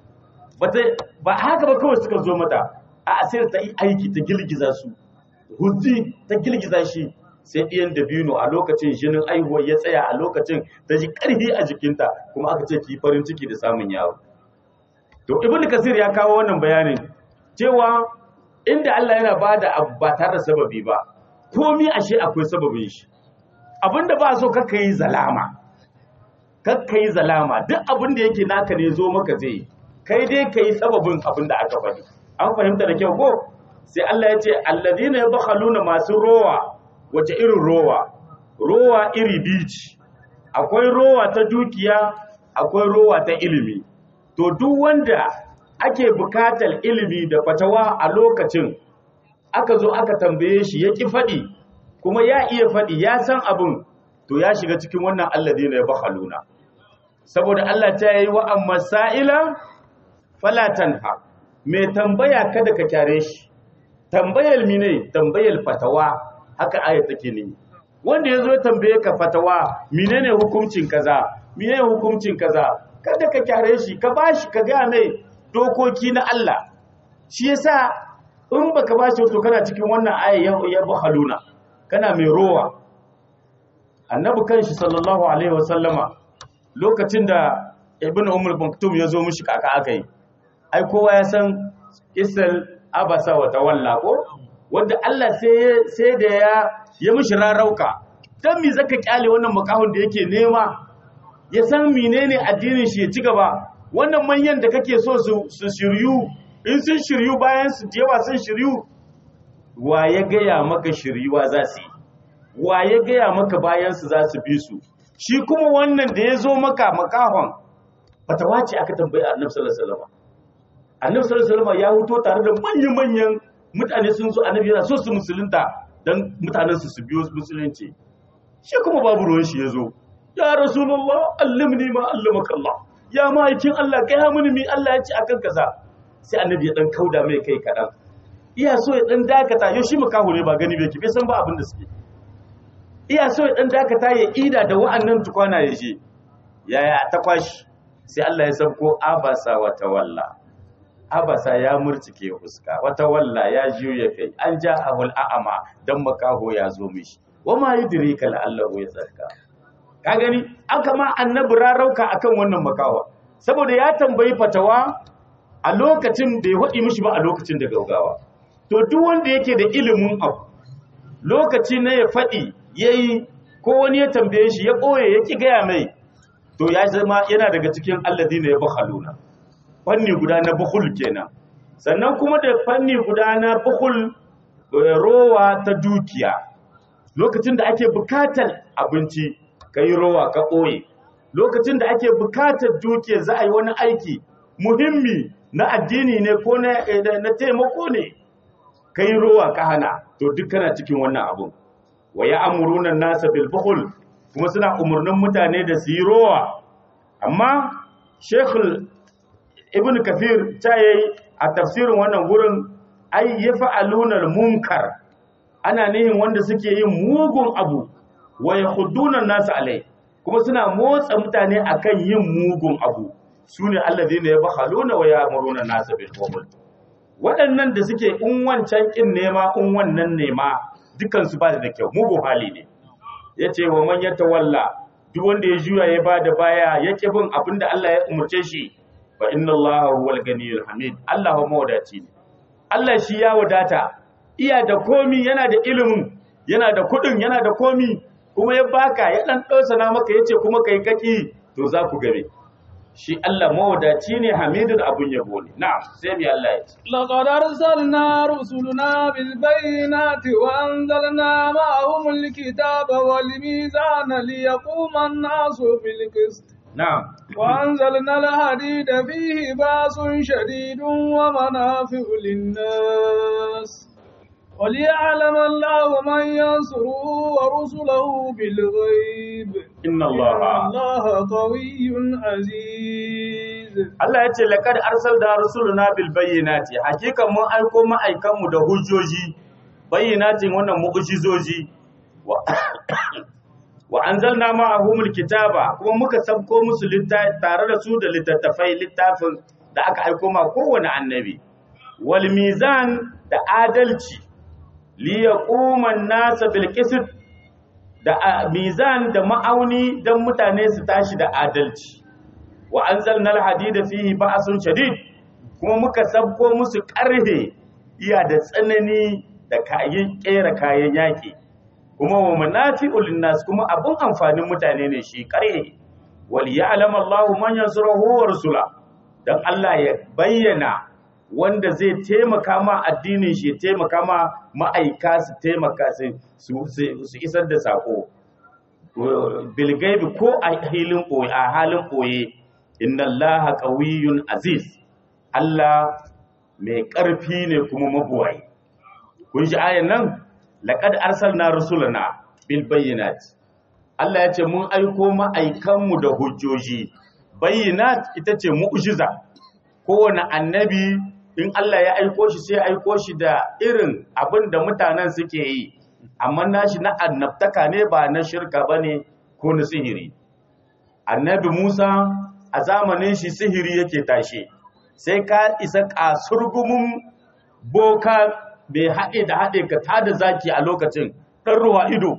ba haka ba kawai suka zo mata a sai ta yi aiki ta girgiza su huzzi ta girgiza shi sai ɗiyan dabino a lokacin jinin aihuwa ya tsaya a lokacin ta ji ƙarfi a jikinta kuma aka ce ki farin ciki da samun yaro to ibn kasir ya kawo wannan bayanin cewa inda Allah yana bada abu ba tare da sababi ba komi ashe akwai sababin shi abinda ba so kaka yi zalama kakka yi zalama duk abin da yake naka ne zo maka zai kai dai ka yi sababin abin da aka faɗi an fahimta da kyau ko sai Allah ya ce alladina yabkhaluna masu rowa wace irin rowa rowa iri bici akwai rowa ta dukiya akwai rowa ta ilimi to duk wanda ake bukatar ilimi da fatawa a lokacin aka zo aka tambaye shi ya ki faɗi kuma ya iya faɗi ya san abin to ya shiga cikin wannan alladina yabkhaluna saboda Allah ta yi wa amma sa'ila fala tanha mai tambaya kada ka kyare shi tambayar mine tambayar fatawa haka ayat take ne wanda yazo ya tambaye ka fatawa menene hukuncin kaza menene hukuncin kaza kada ka kyare shi ka bashi ka ga mai dokoki na Allah shi yasa in baka bashi to kana cikin wannan aya ya bahaluna kana mai rowa annabi kanshi sallallahu alaihi wasallama lokacin da ibnu umar maktum ya zo mishi kaka akai ai kowa ya san isal abasa wa tawalla ko wanda Allah sai sai da ya ya mishi rarauka dan me zaka kyale wannan makahon da yake nema ya san menene addinin shi ya ci gaba wannan manyan da kake so su su shiryu in sun shiryu bayan su yawa sun shiryu wa ya gaya maka shiryuwa za su yi wa ya gaya maka bayan su za su bi su shi kuma wannan da ya zo maka makahon fatawa ce aka tambayi annabi sallallahu alaihi wasallam annabi sallallahu alaihi wasallam ya huto tare da manyan-manyan mutane sun zo annabi yana so su musulunta dan mutanen su su biyo musulunci shi kuma babu ruwan shi yazo ya rasulullah allimni ma allamaka Allah ya ma'aikin Allah kai ha mini mi Allah ya ce akan kaza sai annabi ya dan kauda mai kai kadan iya so ya dan dakata yau shi makaho ne ba gani bai ki bai san ba abin da suke iya so ya dan dakata ya ida da wa'annan tukwana ya je yaya ta kwashi sai Allah ya sabko abasa wa tawalla abasa ya murtike fuska wata walla ya juya kai an ja ahul a'ama dan makaho ya zo mishi wama yudrika la'allahu yazakka ka gani aka ma annabi rarauka akan wannan makaho saboda ya tambayi fatawa a lokacin da ya hudi mishi ba a lokacin da gaugawa to duk wanda yake da ilimin abu lokaci na ya faɗi yayi ko wani ya tambaye shi ya ɓoye ya ki gaya mai to ya zama yana daga cikin alladina ya bakhaluna fanni guda na bukhul kenan sannan kuma da fanni guda na bukhul rowa ta dukiya lokacin da ake bukatar abinci kai rowa ka ɓoye lokacin da ake bukatar dukiya za a yi wani aiki muhimmi na addini ne ko na taimako ne kai rowa ka hana to duk kana cikin wannan abun wa ya amuruna nasa bil bukhul kuma suna umurnin mutane da su yi rowa amma shekul ibn kathir ta yi a tafsirin wannan gurin ai ya fa'alunar munkar ana nihin wanda suke yin mugun abu wa ya hudunan nasu alai kuma suna motsa mutane akan yin mugun abu su ne allazi ne ya bakhaluna wa ya amuruna nasu bil bukhul waɗannan da suke in wancan kin nema in wannan nema dukansu ba da kyau mugun hali ne ya ce wa man ya tawalla duk wanda ya juya ya bada baya ya ƙi bin abin da Allah ya umarce shi fa inna Allah huwal ganiyul hamid Allah mawadaci ne Allah shi ya wadata iya da komi yana da ilimin yana da kuɗin yana da komi kuma ya baka ya dan na maka yace kuma kai kaki to za ku gabe shi Allah mawadaci ne hamidun abun yabo ne na'am sai mi Allah ya ce laqad arsalna rusuluna bil bayyinati wa anzalna ma'ahum al kitaba wal mizana liyaquma an-nasu bil qist na'am wa anzalna al hadida fihi ba'sun shadidun wa manafi'u lin-nas وليعلم الله من ينصره ورسله بالغيب إن الله الله قوي عزيز Allah ya ce laqad arsalna rusuluna bil bayyinati hakika mun aiko ma'aikan mu da hujjoji bayyinatin wannan mu'jizoji wa wa anzalna ma'ahumul kitaba kuma muka sabko musu littafi tare da su da littattafai littafin da aka aiko ma kowane annabi wal mizan da adalci liyaquman nasa bil qisd da mizan da ma'auni dan mutane su tashi da adalci wa anzalna al hadida fihi ba'sun shadid kuma muka sabko musu karhe iya da tsanani da kayan kera kayan yaki kuma wa manafi'ul linnas kuma abun amfanin mutane ne shi karhe wal ya'lam Allahu man yansuruhu wa rusula dan Allah ya bayyana wanda zai taimaka ma addinin shi ya taimaka ma ma'aika su taimaka su su isar da sako bilgaibi ko a halin boye a halin boye inna Allaha qawiyyun aziz Allah mai ƙarfi ne kuma mabuwai kun ji ayan nan laqad arsalna rusulana bil bayyinat Allah ya ce mun aiko ma'aikanmu da hujjoji bayyinat ita ce mu'jiza kowane annabi in Allah ya aiko shi sai aiko shi da irin abin da mutanen suke yi amma nashi na annabtaka ne ba na shirka bane ko na sihiri annabi Musa a zamanin shi sihiri yake tashe sai ka isa kasurgumin boka bai haɗe da haɗe ka tada zaki a lokacin ɗan ruwa ido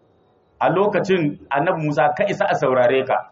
a lokacin annabi Musa ka isa a saurare ka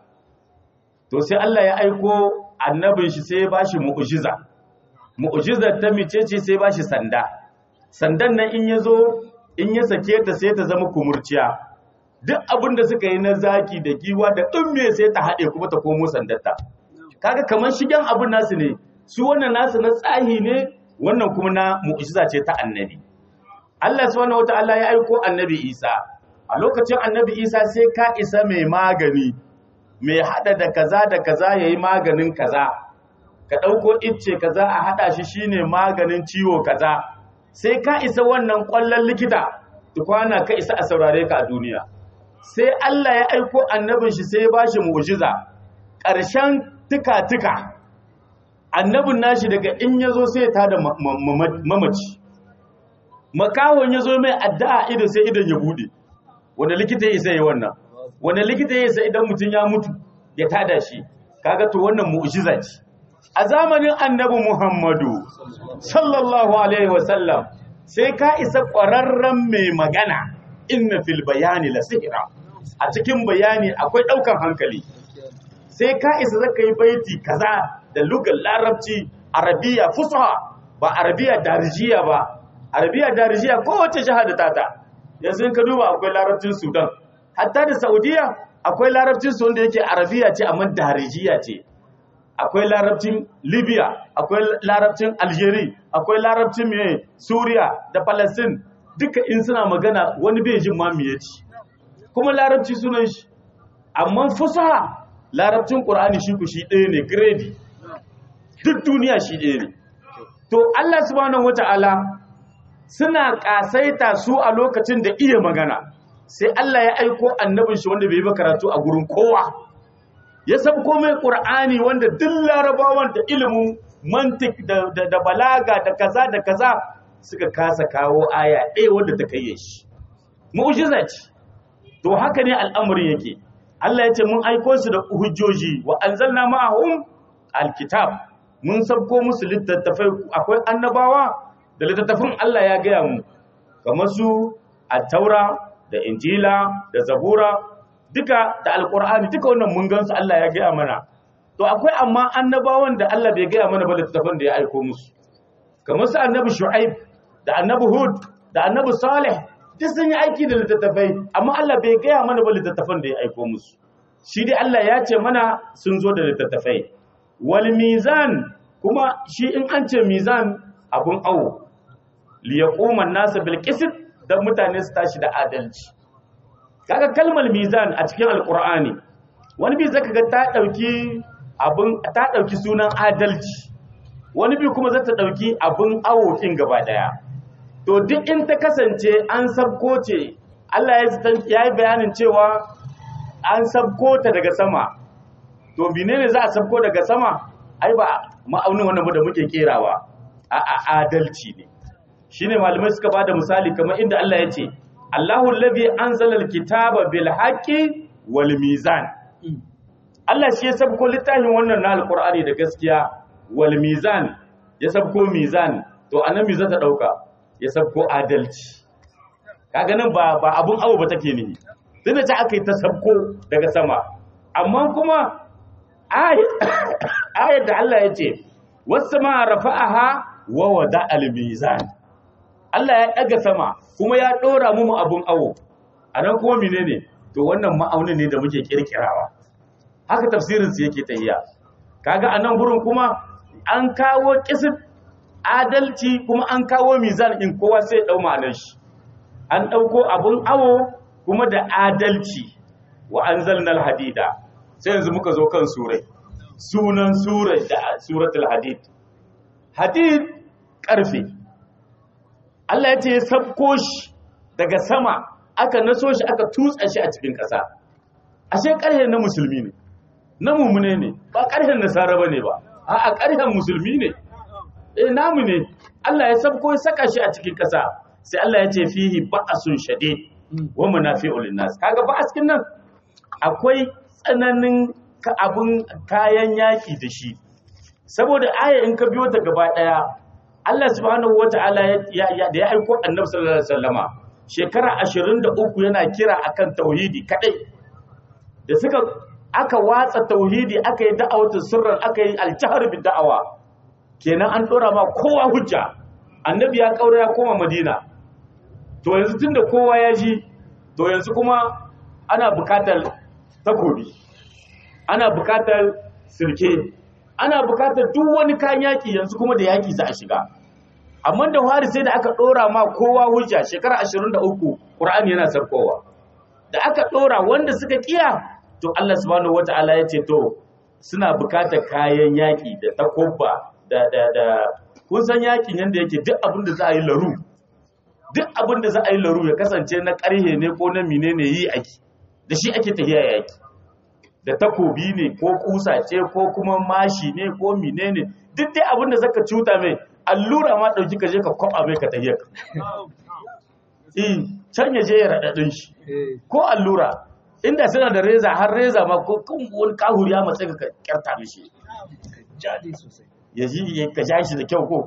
to sai Allah ya aiko annabin shi sai ya bashi mu'jiza mu'jizar ta micece sai ya bashi sanda sandan nan in yazo in ya sake ta sai ta zama kumurciya duk abin da suka yi na zaki da giwa da ɗumme sai ta haɗe kuma ta komo sandarta kaga kamar shigen abin nasu ne su wannan nasu na tsahi ne wannan kuma na mu'jiza ce ta annabi Allah subhanahu wataala ya aiko annabi Isa a lokacin annabi Isa sai ka isa mai magani mai hada da kaza da kaza yayi maganin kaza ka dauko icce kaza a hada shi shine maganin ciwo kaza sai ka isa wannan kwallon likita tukwana ka isa a saurare ka a duniya sai Allah ya aiko annabin shi sai ya bashi mu'jiza ƙarshen tuka-tuka annabin nashi daga in ya zo sai ta da mamaci makawon ya zo mai addu'a ido sai idan ya bude wanda likita ya isa yi wannan wanda likita ya isa idan mutum ya mutu ya tada shi kaga to wannan mu'jiza ce a zamanin annabi muhammadu sallallahu alaihi wasallam sai ka isa ƙwararren mai magana inna fil bayani la sihira a cikin bayani akwai ɗaukan hankali sai ka isa zaka yi baiti kaza da lugar larabci arabiya fusaha ba arabiya darijiya ba arabiya darijiya kowace shahada tata yanzu in ka duba akwai larabcin sudan hatta da saudiya akwai larabcin su wanda yake arabiya ce amma darijiya ce akwai larabcin libya akwai larabcin algeria akwai larabcin mai suriya da palestine duka in suna magana wani bai jin ma ya ci kuma larabci sunan shi amma fusaha larabcin ƙur'ani shi ku shi ɗaya ne gredi duk duniya shi ɗaya ne to Allah subhanahu wata'ala suna ƙasaita su a lokacin da iya magana sai Allah ya aiko annabin shi wanda bai yi karatu a gurin kowa ya sabko mai ƙur'ani wanda duk larabawan da ilimin mantik da, da balaga da kaza da kaza suka kasa kawo aya ɗaya wanda ta kai shi mu'jiza ce to haka ne al'amarin yake Allah ya ce mun aiko su da hujjoji wa anzalna ma'ahum alkitab mun sabko musu littattafai akwai annabawa da littattafin Allah ya gaya mu kamar su at-taura da injila da zabura duka da alqur'ani duka wannan mun gansu Allah ya gaya mana to akwai amma annabawan da Allah bai gaya mana ba littattafan da ya aiko musu kamar su annabi shu'aib da annabi hud da annabi salih duk sun yi aiki da littattafai amma Allah bai gaya mana ba littattafan da ya aiko musu shi dai Allah ya ce mana sun zo da littattafai wal mizan kuma shi in an ce mizan abun awo li yaquma an-nas bil qist dan mutane su tashi da adalci kaga kalmar mizan a cikin alqur'ani wani bi zaka ga ta dauki abun ta dauki sunan adalci wani bi kuma zata dauki abun awo kin gaba daya to duk in ta kasance an sabko ce Allah ya yi bayanin cewa an sabko ta daga sama to menene za a sabko daga sama ai ba ma'aunin wannan da muke kerawa a adalci ne shine malamai suka bada misali kamar inda Allah ya ce Allahu allazi anzala alkitaba bil haqqi wal mizan Allah shi ya sabko littafin wannan na alqur'ani da gaskiya wal mizan ya sabko mizan to anan me za ta dauka ya sabko adalci kaga nan ba ba abun awo ba take ne tunda ta aka yi ta sabko daga sama amma kuma ayat da Allah ya ce wasu ma rafa'aha wa wada al-mizan Allah ya daga sama kuma ya dora mu abun awo anan kuma menene to wannan ma'aunin ne da muke kirkirawa haka tafsirin su yake tahiya kaga anan gurin kuma an kawo kisin adalci kuma an kawo mizan in kowa sai dau ma'anar shi an dauko abun awo kuma da adalci wa anzalnal hadida sai yanzu muka zo kan surai sunan surai da suratul hadid hadid karfe Allah ya ce ya sabko shi daga sama aka naso shi aka tutsa shi a cikin ƙasa ashe ƙarhe na musulmi ne na mummune ne ba ƙarhen nasara ba ne ba a ƙarhen musulmi ne eh namu ne Allah ya sabko ya saka shi a cikin ƙasa sai Allah ya ce fihi ba'asun shadid wa munafi'ul linnas kaga ba'askin nan akwai tsananin abun kayan yaki da shi saboda aya in ka biyo ta gaba daya Allah subhanahu wata'ala da ya aiko annabi sallallahu alaihi wasallama shekara 23 yana kira akan tauhidi kadai da suka aka watsa tauhidi aka yi da'awatu sirran aka yi aljahar bi da'awa kenan an dora ma kowa hujja annabi ya kaura ya koma madina to yanzu tunda kowa ya ji to yanzu kuma ana bukatar takobi ana bukatar sirke ana bukatar duk wani kayan yaki yanzu kuma da yaki za a shiga amma da fari sai da aka dora ma kowa hujja shekara 23 Qur'ani yana sarkowa da aka dora wanda suka kiya to Allah subhanahu wataala ya ce to suna bukatar kayan yaki da takobba da da da kun san yakin yanda yake duk abin da za a yi laru duk abin da za a yi laru ya kasance na karhe ne ko na menene yi ake da shi ake tafiya yaki da takobi ne ko kusa ce ko kuma mashi ne ko menene duk dai abin da zaka cuta mai allura ma dauki ka je ka kwaba mai ka tafiya ka eh can ya je ya radadin shi ko allura inda suna da reza har reza ma ko kun wani kahuri ya matsa ka kyarta mishi jadi sosai ya ji ka ja shi da kyau ko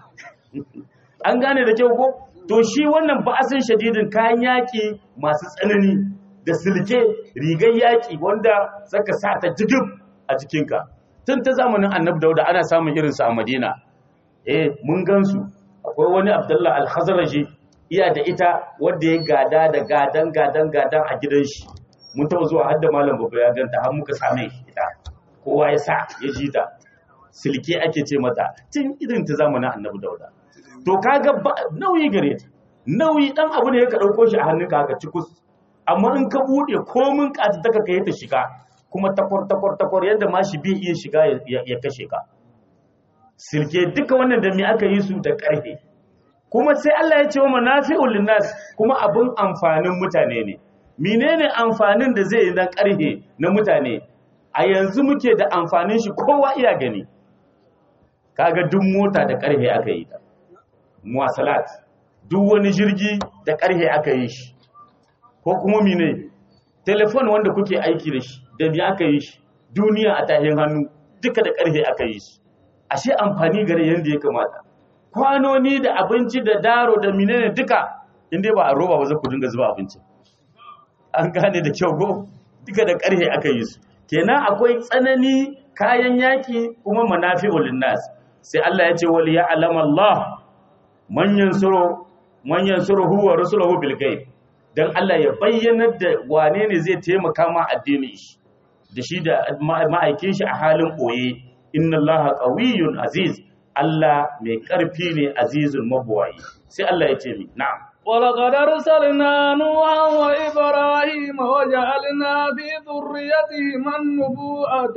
an gane da kyau ko to shi wannan ba'asin shadidin kayan yaki masu tsanani da silke rigar yaki wanda zaka sa ta jigib a jikinka tun ta zamanin annabi dauda ana samun irinsu a madina eh mun gansu akwai wani abdullah al-khazraji iya da ita wanda ya gada da gadan gadan gadan a gidan shi mun taɓa zuwa har da malam babba ya ganta har muka same ita kowa ya sa ya ji ta silke ake ce mata tun irin ta zamanin annabi dauda to kaga nauyi gare ta nauyi dan abu ne ka dauko shi a hannunka haka cikus amma in ka bude komin kata taka kai ta shiga kuma takwar takwar takwar yadda ma shi bai iya shiga ya kashe ka silke duka wannan da me aka yi su da karfe kuma sai Allah ya ce wa manafi'ul linnas kuma abun amfanin mutane ne menene amfanin da zai yi na karfe na mutane a yanzu muke da amfanin shi kowa iya gani kaga duk mota da karfe aka yi ta muwasalat duk wani jirgi da karfe aka yi shi ko kuma mine telefon wanda kuke aiki da shi da bi aka yi shi duniya a tahin hannu duka da karfe aka yi shi ashe amfani gare yanda ya kamata kwanoni da abinci da daro da menene duka inda ba a roba ba za ku dinga zuba abinci an gane da kyau ko duka da karfe aka yi su kenan akwai tsanani kayan yaki kuma manafi'ul linnas sai Allah ya ce wal ya'lam Allah man yansuru man yansuru huwa rasuluhu bil ghaib dan Allah ya bayyana da wane ne zai taimaka ma addinin shi da shi da ma'aikin shi a halin koye inna Allah qawiyyun aziz Allah mai karfi ne azizun mabuwayi sai Allah ya ce mi na'am ولقد أرسلنا نوحا وإبراهيم وجعلنا في ذريتهما النبوءة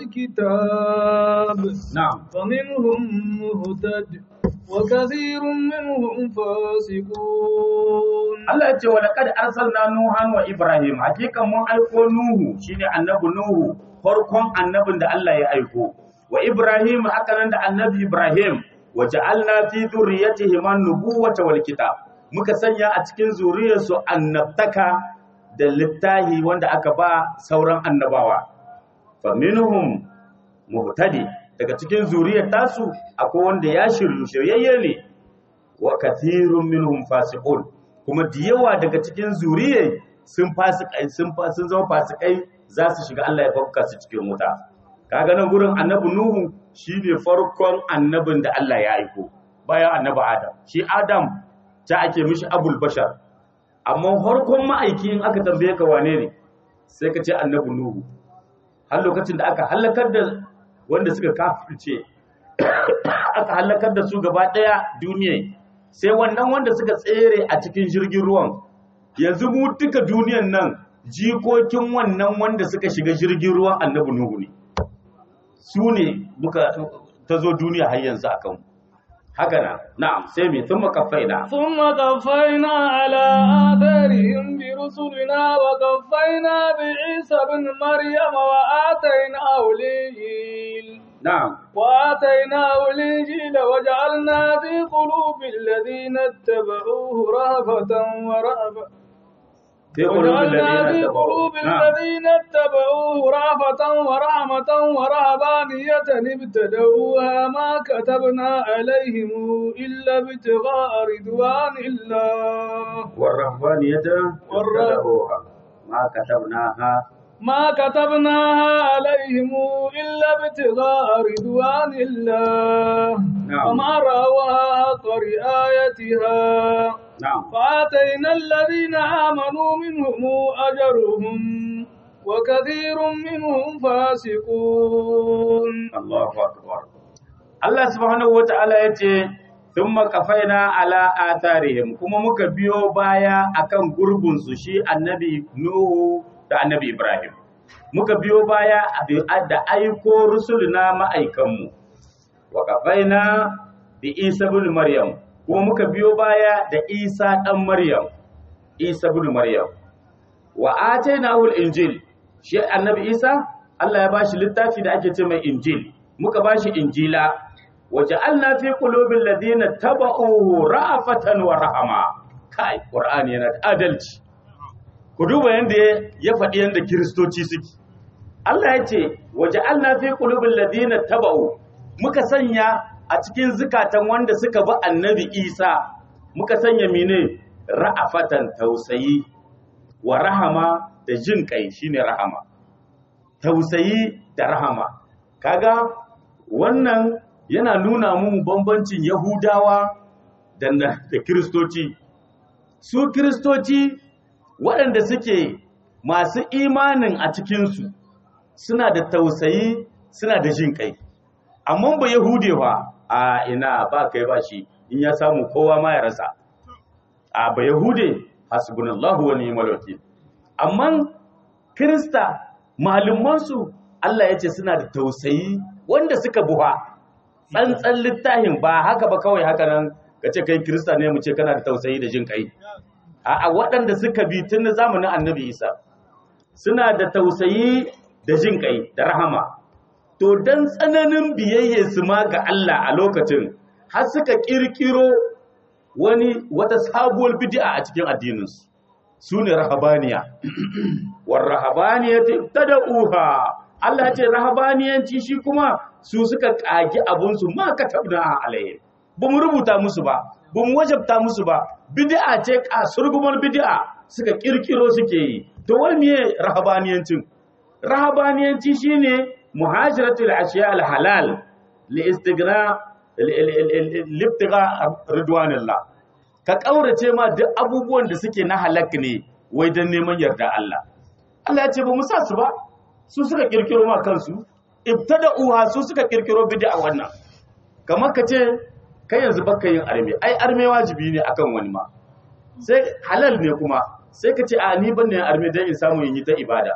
والكتاب na'am فمنهم مهتد وكثير منهم فاسقون Allah ya ce wa laqad arsalna nuhan wa ibrahim hakikan mun aiko nuhu shine annabi nuhu farkon annabin da Allah ya aiko wa ibrahim hakanan da annabi ibrahim wa ja'alna fi dhurriyyatihim an-nubuwata wal kitab muka sanya a cikin zuriyarsu annabtaka da littahi wanda aka ba sauran annabawa fa minhum muhtadi daga cikin zuriyar tasu akwai wanda ya shiryu shiryayye ne wa kathirun minhum fasiqun kuma da yawa daga cikin zuriyar sun fasikai sun fa sun zama fasikai za su shiga Allah ya fakka su cikin wuta kaga nan gurin annabi nuhu shine farkon annabin da Allah ya aiko bayan annabi adam shi adam ta ake mishi abul bashar amma farkon ma'aiki in aka tambaye ka wane ne sai ka ce annabi nuhu har lokacin da aka halakar da wanda suka kafirce aka halakar da su gaba daya duniya sai wannan wanda suka tsere a cikin jirgin ruwan yanzu mu duka duniyan nan jikokin wannan wanda suka shiga jirgin ruwan annabi nuhu ne su ne muka ta zo duniya har yanzu akan haka na na'am sai me thumma kaffaina ثم قفينا على آثارهم برسلنا وقفينا بعيسى بن مريم وآتيناه الإنجيل na'am وآتيناه الإنجيل وجعلنا في قلوب الذين اتبعوه رهبة ورهبة fi qulubil وجعلنا ladina في tabawu قلوب na'am الذين اتبعوه رهبة ورحمة ورهبانية ابتدؤوها ما كتبنا عليهم إلا ابتغاء رضوان الله والرهبانية والر- ابتدأوها ما كتبناها ما كتبناها عليهم إلا ابتغاء رضوان الله نعم. وما رأوها حق رعايتها نعم فآتينا الذين آمنوا منهم أجرهم وكثير منهم فاسقون Allahu akbar Allah subhanahu wata'ala yace thumma qafaina ala atharihim kuma muka biyo baya akan gurbin su shi annabi Nuhu da annabi Ibrahim muka biyo baya da aiko rusuluna ma'aikanmu wa qafaina bi Isa ibn Maryam kuma muka biyo baya da Isa dan Maryam Isa ibn Maryam wa atainahu al-injil shi annabi Isa Allah ya bashi littafi da ake ce mai injil muka bashi injila waja'alna fi qulubil ladina taba'uhu ra'afatan wa rahama kai qur'ani yana da adalci ku duba yanda ya faɗi yanda kiristoci suke Allah ya ce waja'alna fi qulubil ladina taba'u muka sanya a cikin zukatan wanda suka bi annabi Isa muka sanya mene ra'afatan tausayi wa rahama da jin kai shine rahama tausayi da rahama kaga wannan yana nuna mun bambancin yahudawa da da kiristoci su kiristoci waɗanda suke masu imanin a cikinsu suna da tausayi suna da jin kai amma ba yahude ba a ina ba kai ba shi in ya samu kowa ma ya rasa a ba yahude hasbunallahu wa ni'mal wakil amma Kirista malumansu Allah ya ce suna da tausayi wanda suka buha tsantsan littafin ba haka ba kawai haka nan ka ce kai Kirista ne mu ce kana da tausayi da jin kai a waɗanda suka bi tun zamanin annabi Isa suna da tausayi da jin kai da rahama to dan tsananin biyayye su ma ga Allah a lokacin har suka kirkiro wani wata sabuwar bid'a a cikin addininsu su ne rahabaniya war rahabaniyati tad'uha Allah ce rahabaniyanci shi kuma su suka kagi abunsu ma katabna alayhi ba mu rubuta musu ba ba mu wajabta musu ba bid'a ce kasurgumar bid'a suka kirkiro suke yi to wai miye rahabaniyancin rahabaniyanci shine muhajiratul ashiya al halal li istighna libtiga ridwanillah ka kaurace ma duk abubuwan da suke na halak ne wai dan neman yarda Allah Allah ya ce ba mu sa su ba su suka kirkiro ma kansu ibtada'uha su suka kirkiro bid'a wannan kamar ka ce kai yanzu baka yin arme ai arme wajibi ne akan wani ma sai halal ne kuma sai ka ce a ni ban ne arme dan in samu yin yi ta ibada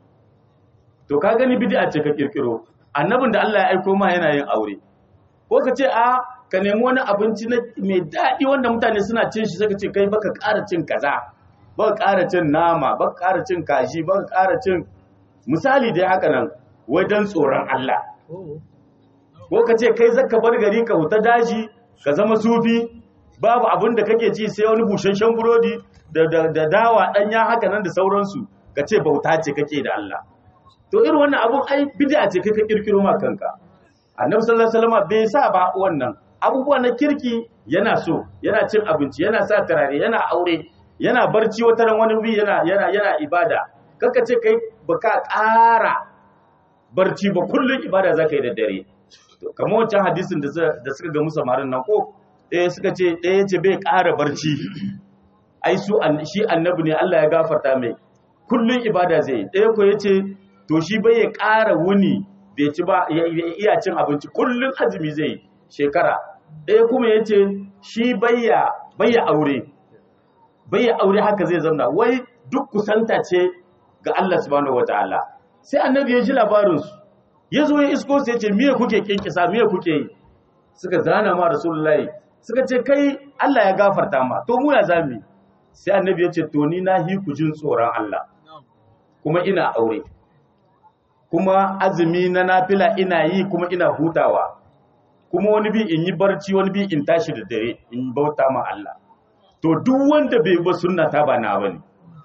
to ka gani bid'a ce ka kirkiro annabin da Allah ya aiko ma yana yin aure ko ka ce a ka nemi wani abinci mai daɗi wanda mutane suna cin shi suka ce kai baka ƙara cin kaza baka ƙara cin nama baka ƙara cin kashi baka ƙara cin misali dai haka nan wai dan tsoron Allah ko ka ce kai zaka bar gari ka huta daji ka zama sufi babu abin da kake ci sai wani busasshen burodi da da dawa ɗanya haka nan da sauransu ka ce bauta ce kake da Allah to irin wannan abun ai bid'a ce kai ka kirkiro ma kanka annabi sallallahu alaihi wasallam bai sa ba wannan abubuwa na kirki yana so yana cin abinci yana sa turare yana aure yana barci wata ran wani bi yana yana yana ibada kaka ce kai baka ƙara barci ba kullun ibada zaka yi da dare to kamar wancan hadisin da da suka ga musamarin nan ko ɗaya suka ce ɗaya ce bai ƙara barci ai su shi annabi ne Allah ya gafarta mai kullun ibada zai yi ɗaya ko yace to shi bai ya ƙara wuni bai ci ba ya ya iya cin abinci kullun azumi zai yi shekara ɗaya kuma ya ce shi bayya bayya aure bayya aure haka zai zamna wai duk kusanta ce ga Allah subhanahu wataala sai annabi ya ji labarinsu ya zo ya isko sai ya ce miye kuke kinkisa miye kuke yi suka zana ma rasulullahi suka ce kai Allah ya gafarta ma to mu ya zami sai annabi ya ce to ni na hi ku jin tsoron Allah kuma ina aure kuma azumi na nafila ina yi kuma ina hutawa kuma wani bi in yi barci wani bi in tashi da dare in bauta ma Allah to duk wanda bai ba sunna ta ba na bane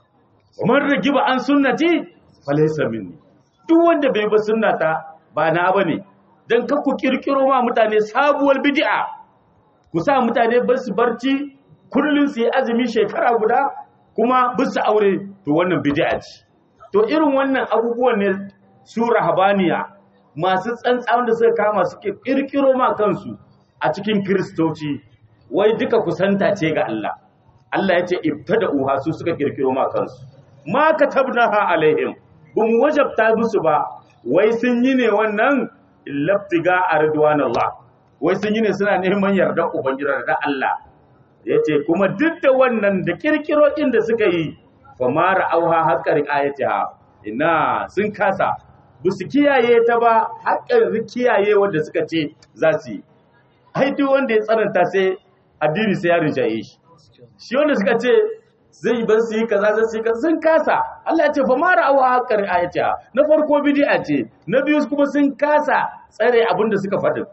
man ragiba an sunnati falaysa minni duk wanda bai ba sunna ta ba na bane dan ka ku kirkiro ma mutane sabuwar bid'a ku sa mutane ba su barci kullun su yi azumi shekara guda kuma ba su aure to wannan bid'a ce to irin wannan abubuwan ne su rahabaniya masu tsantsan da suka kama suke kirkiro ma kansu a cikin kristoci wai duka kusanta ce ga Allah Allah ya ce ibtada uha su suka kirkiro ma kansu ma katabnaha alaihim bum wajabta musu ba wai sun yi ne wannan laftiga ardwanallah wai sun yi ne suna neman yardar ubangiji da Allah yace kuma duk da wannan da kirkiro inda suka yi fa ma ra'auha haqqar ayatiha ina sun kasa ba su kiyaye ta ba haƙƙin kiyaye wanda suka ce za su yi ai duk wanda ya tsananta sai addini sai ya rinjaye shi shi wanda suka ce zai ban su yi kaza zai su yi kaza sun kasa Allah ya ce fa ma ra'awa haqqar ayatiha na farko bid'a ce na biyu kuma sun kasa tsare abin da suka faɗi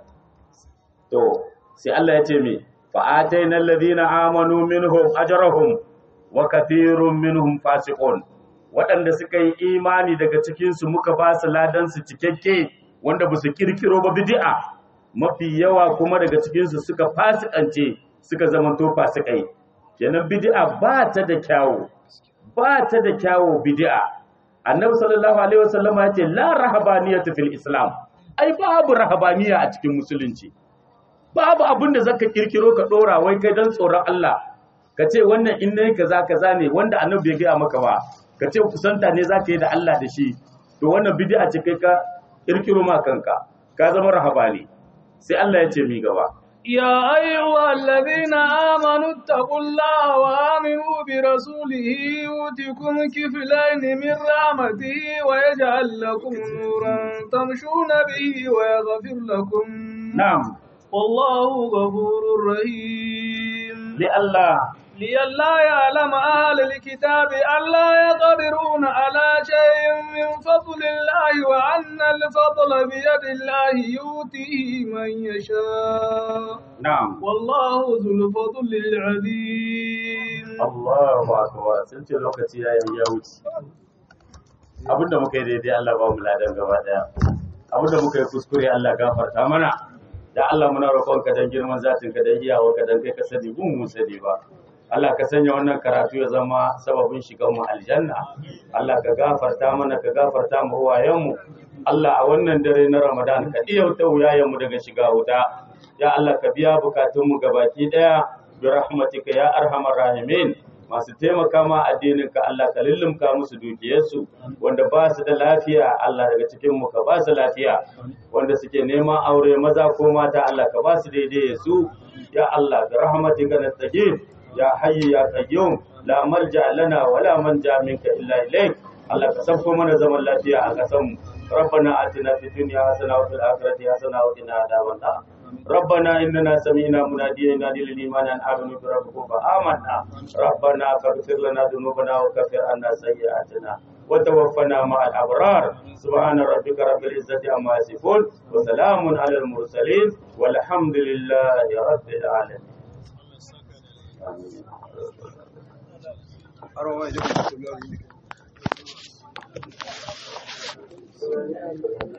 to sai Allah ya ce me fa ataina alladhina amanu minhum ajrahum wa kathirun minhum fasiqun waɗanda suka yi imani daga cikinsu muka ba su ladansu cikakke wanda ba su kirkiro ba bid'a mafi yawa kuma daga cikinsu suka fasikance suka zamanto fasikai kenan bid'a ba ta da kyawu ba ta da kyawu bid'a annabi sallallahu alaihi wasallam ya ce la rahabaniyatu fil islam ai babu rahabaniya a cikin musulunci babu abin da zaka kirkiro ka dora wai kai dan tsoron Allah ka ce wannan in ne kaza kaza ne wanda annabi bai gaya maka ba ka ce kusanta ne za ka yi da Allah da shi to wannan bid'a ce kai ka kirkiro ma kanka ka zama rahabani sai Allah ya ce mi gaba يا أيها الذين آمنوا اتقوا الله وآمنوا برسوله يؤتكم كفلين من رحمته ويجعل لكم نورا تمشون به ويغفر لكم na'am والله غفور رحيم li Allah لئلا يعلم أهل الكتاب ألا يقدرون على شيء من فضل الله وأن الفضل بيد الله يؤتيه من يشاء na'am والله ذو الفضل العظيم Allahu akbar sun ce lokaci ya yi ya wuce abinda muka yi daidai Allah ba mu ladan gaba daya abinda muka yi kuskure Allah gafarta mana da Allah muna roƙon ka dan girman zatin ka dan iyawa ka dan kai ka sani mun mun sani ba Allah ka sanya wannan karatu ya zama sababin shigan mu aljanna Allah ka gafarta mana ka gafarta mu uwayen mu Allah a wannan dare na Ramadan ka iyauta wuyayen mu daga shiga wuta ya Allah ka biya bukatun mu gabaki daya bi rahmatika ya arhamar rahimin masu taimaka ma addinin ka Allah ka lullumka musu dukiyarsu wanda ba su da lafiya Allah daga cikin mu ka ba su lafiya wanda suke neman aure maza ko mata Allah ka ba su daidai su ya Allah bi rahmatika nastagin ya hayyu ya qayyum la malja lana wala manja minka illa ilayk Allah ka sabko mana zaman lafiya a kasan mu ربنا آتنا في الدنيا حسنة وفي الآخرة حسنة وقنا عذاب النار ربنا إننا سمعنا مناديا ينادي للإيمان أن آمنوا بربكم فآمنا ربنا فاغفر لنا ذنوبنا وكفر عنا سيئاتنا وتوفنا مع الأبرار سبحان ربك رب العزة عما يصفون وسلام على المرسلين والحمد لله رب العالمين آمين.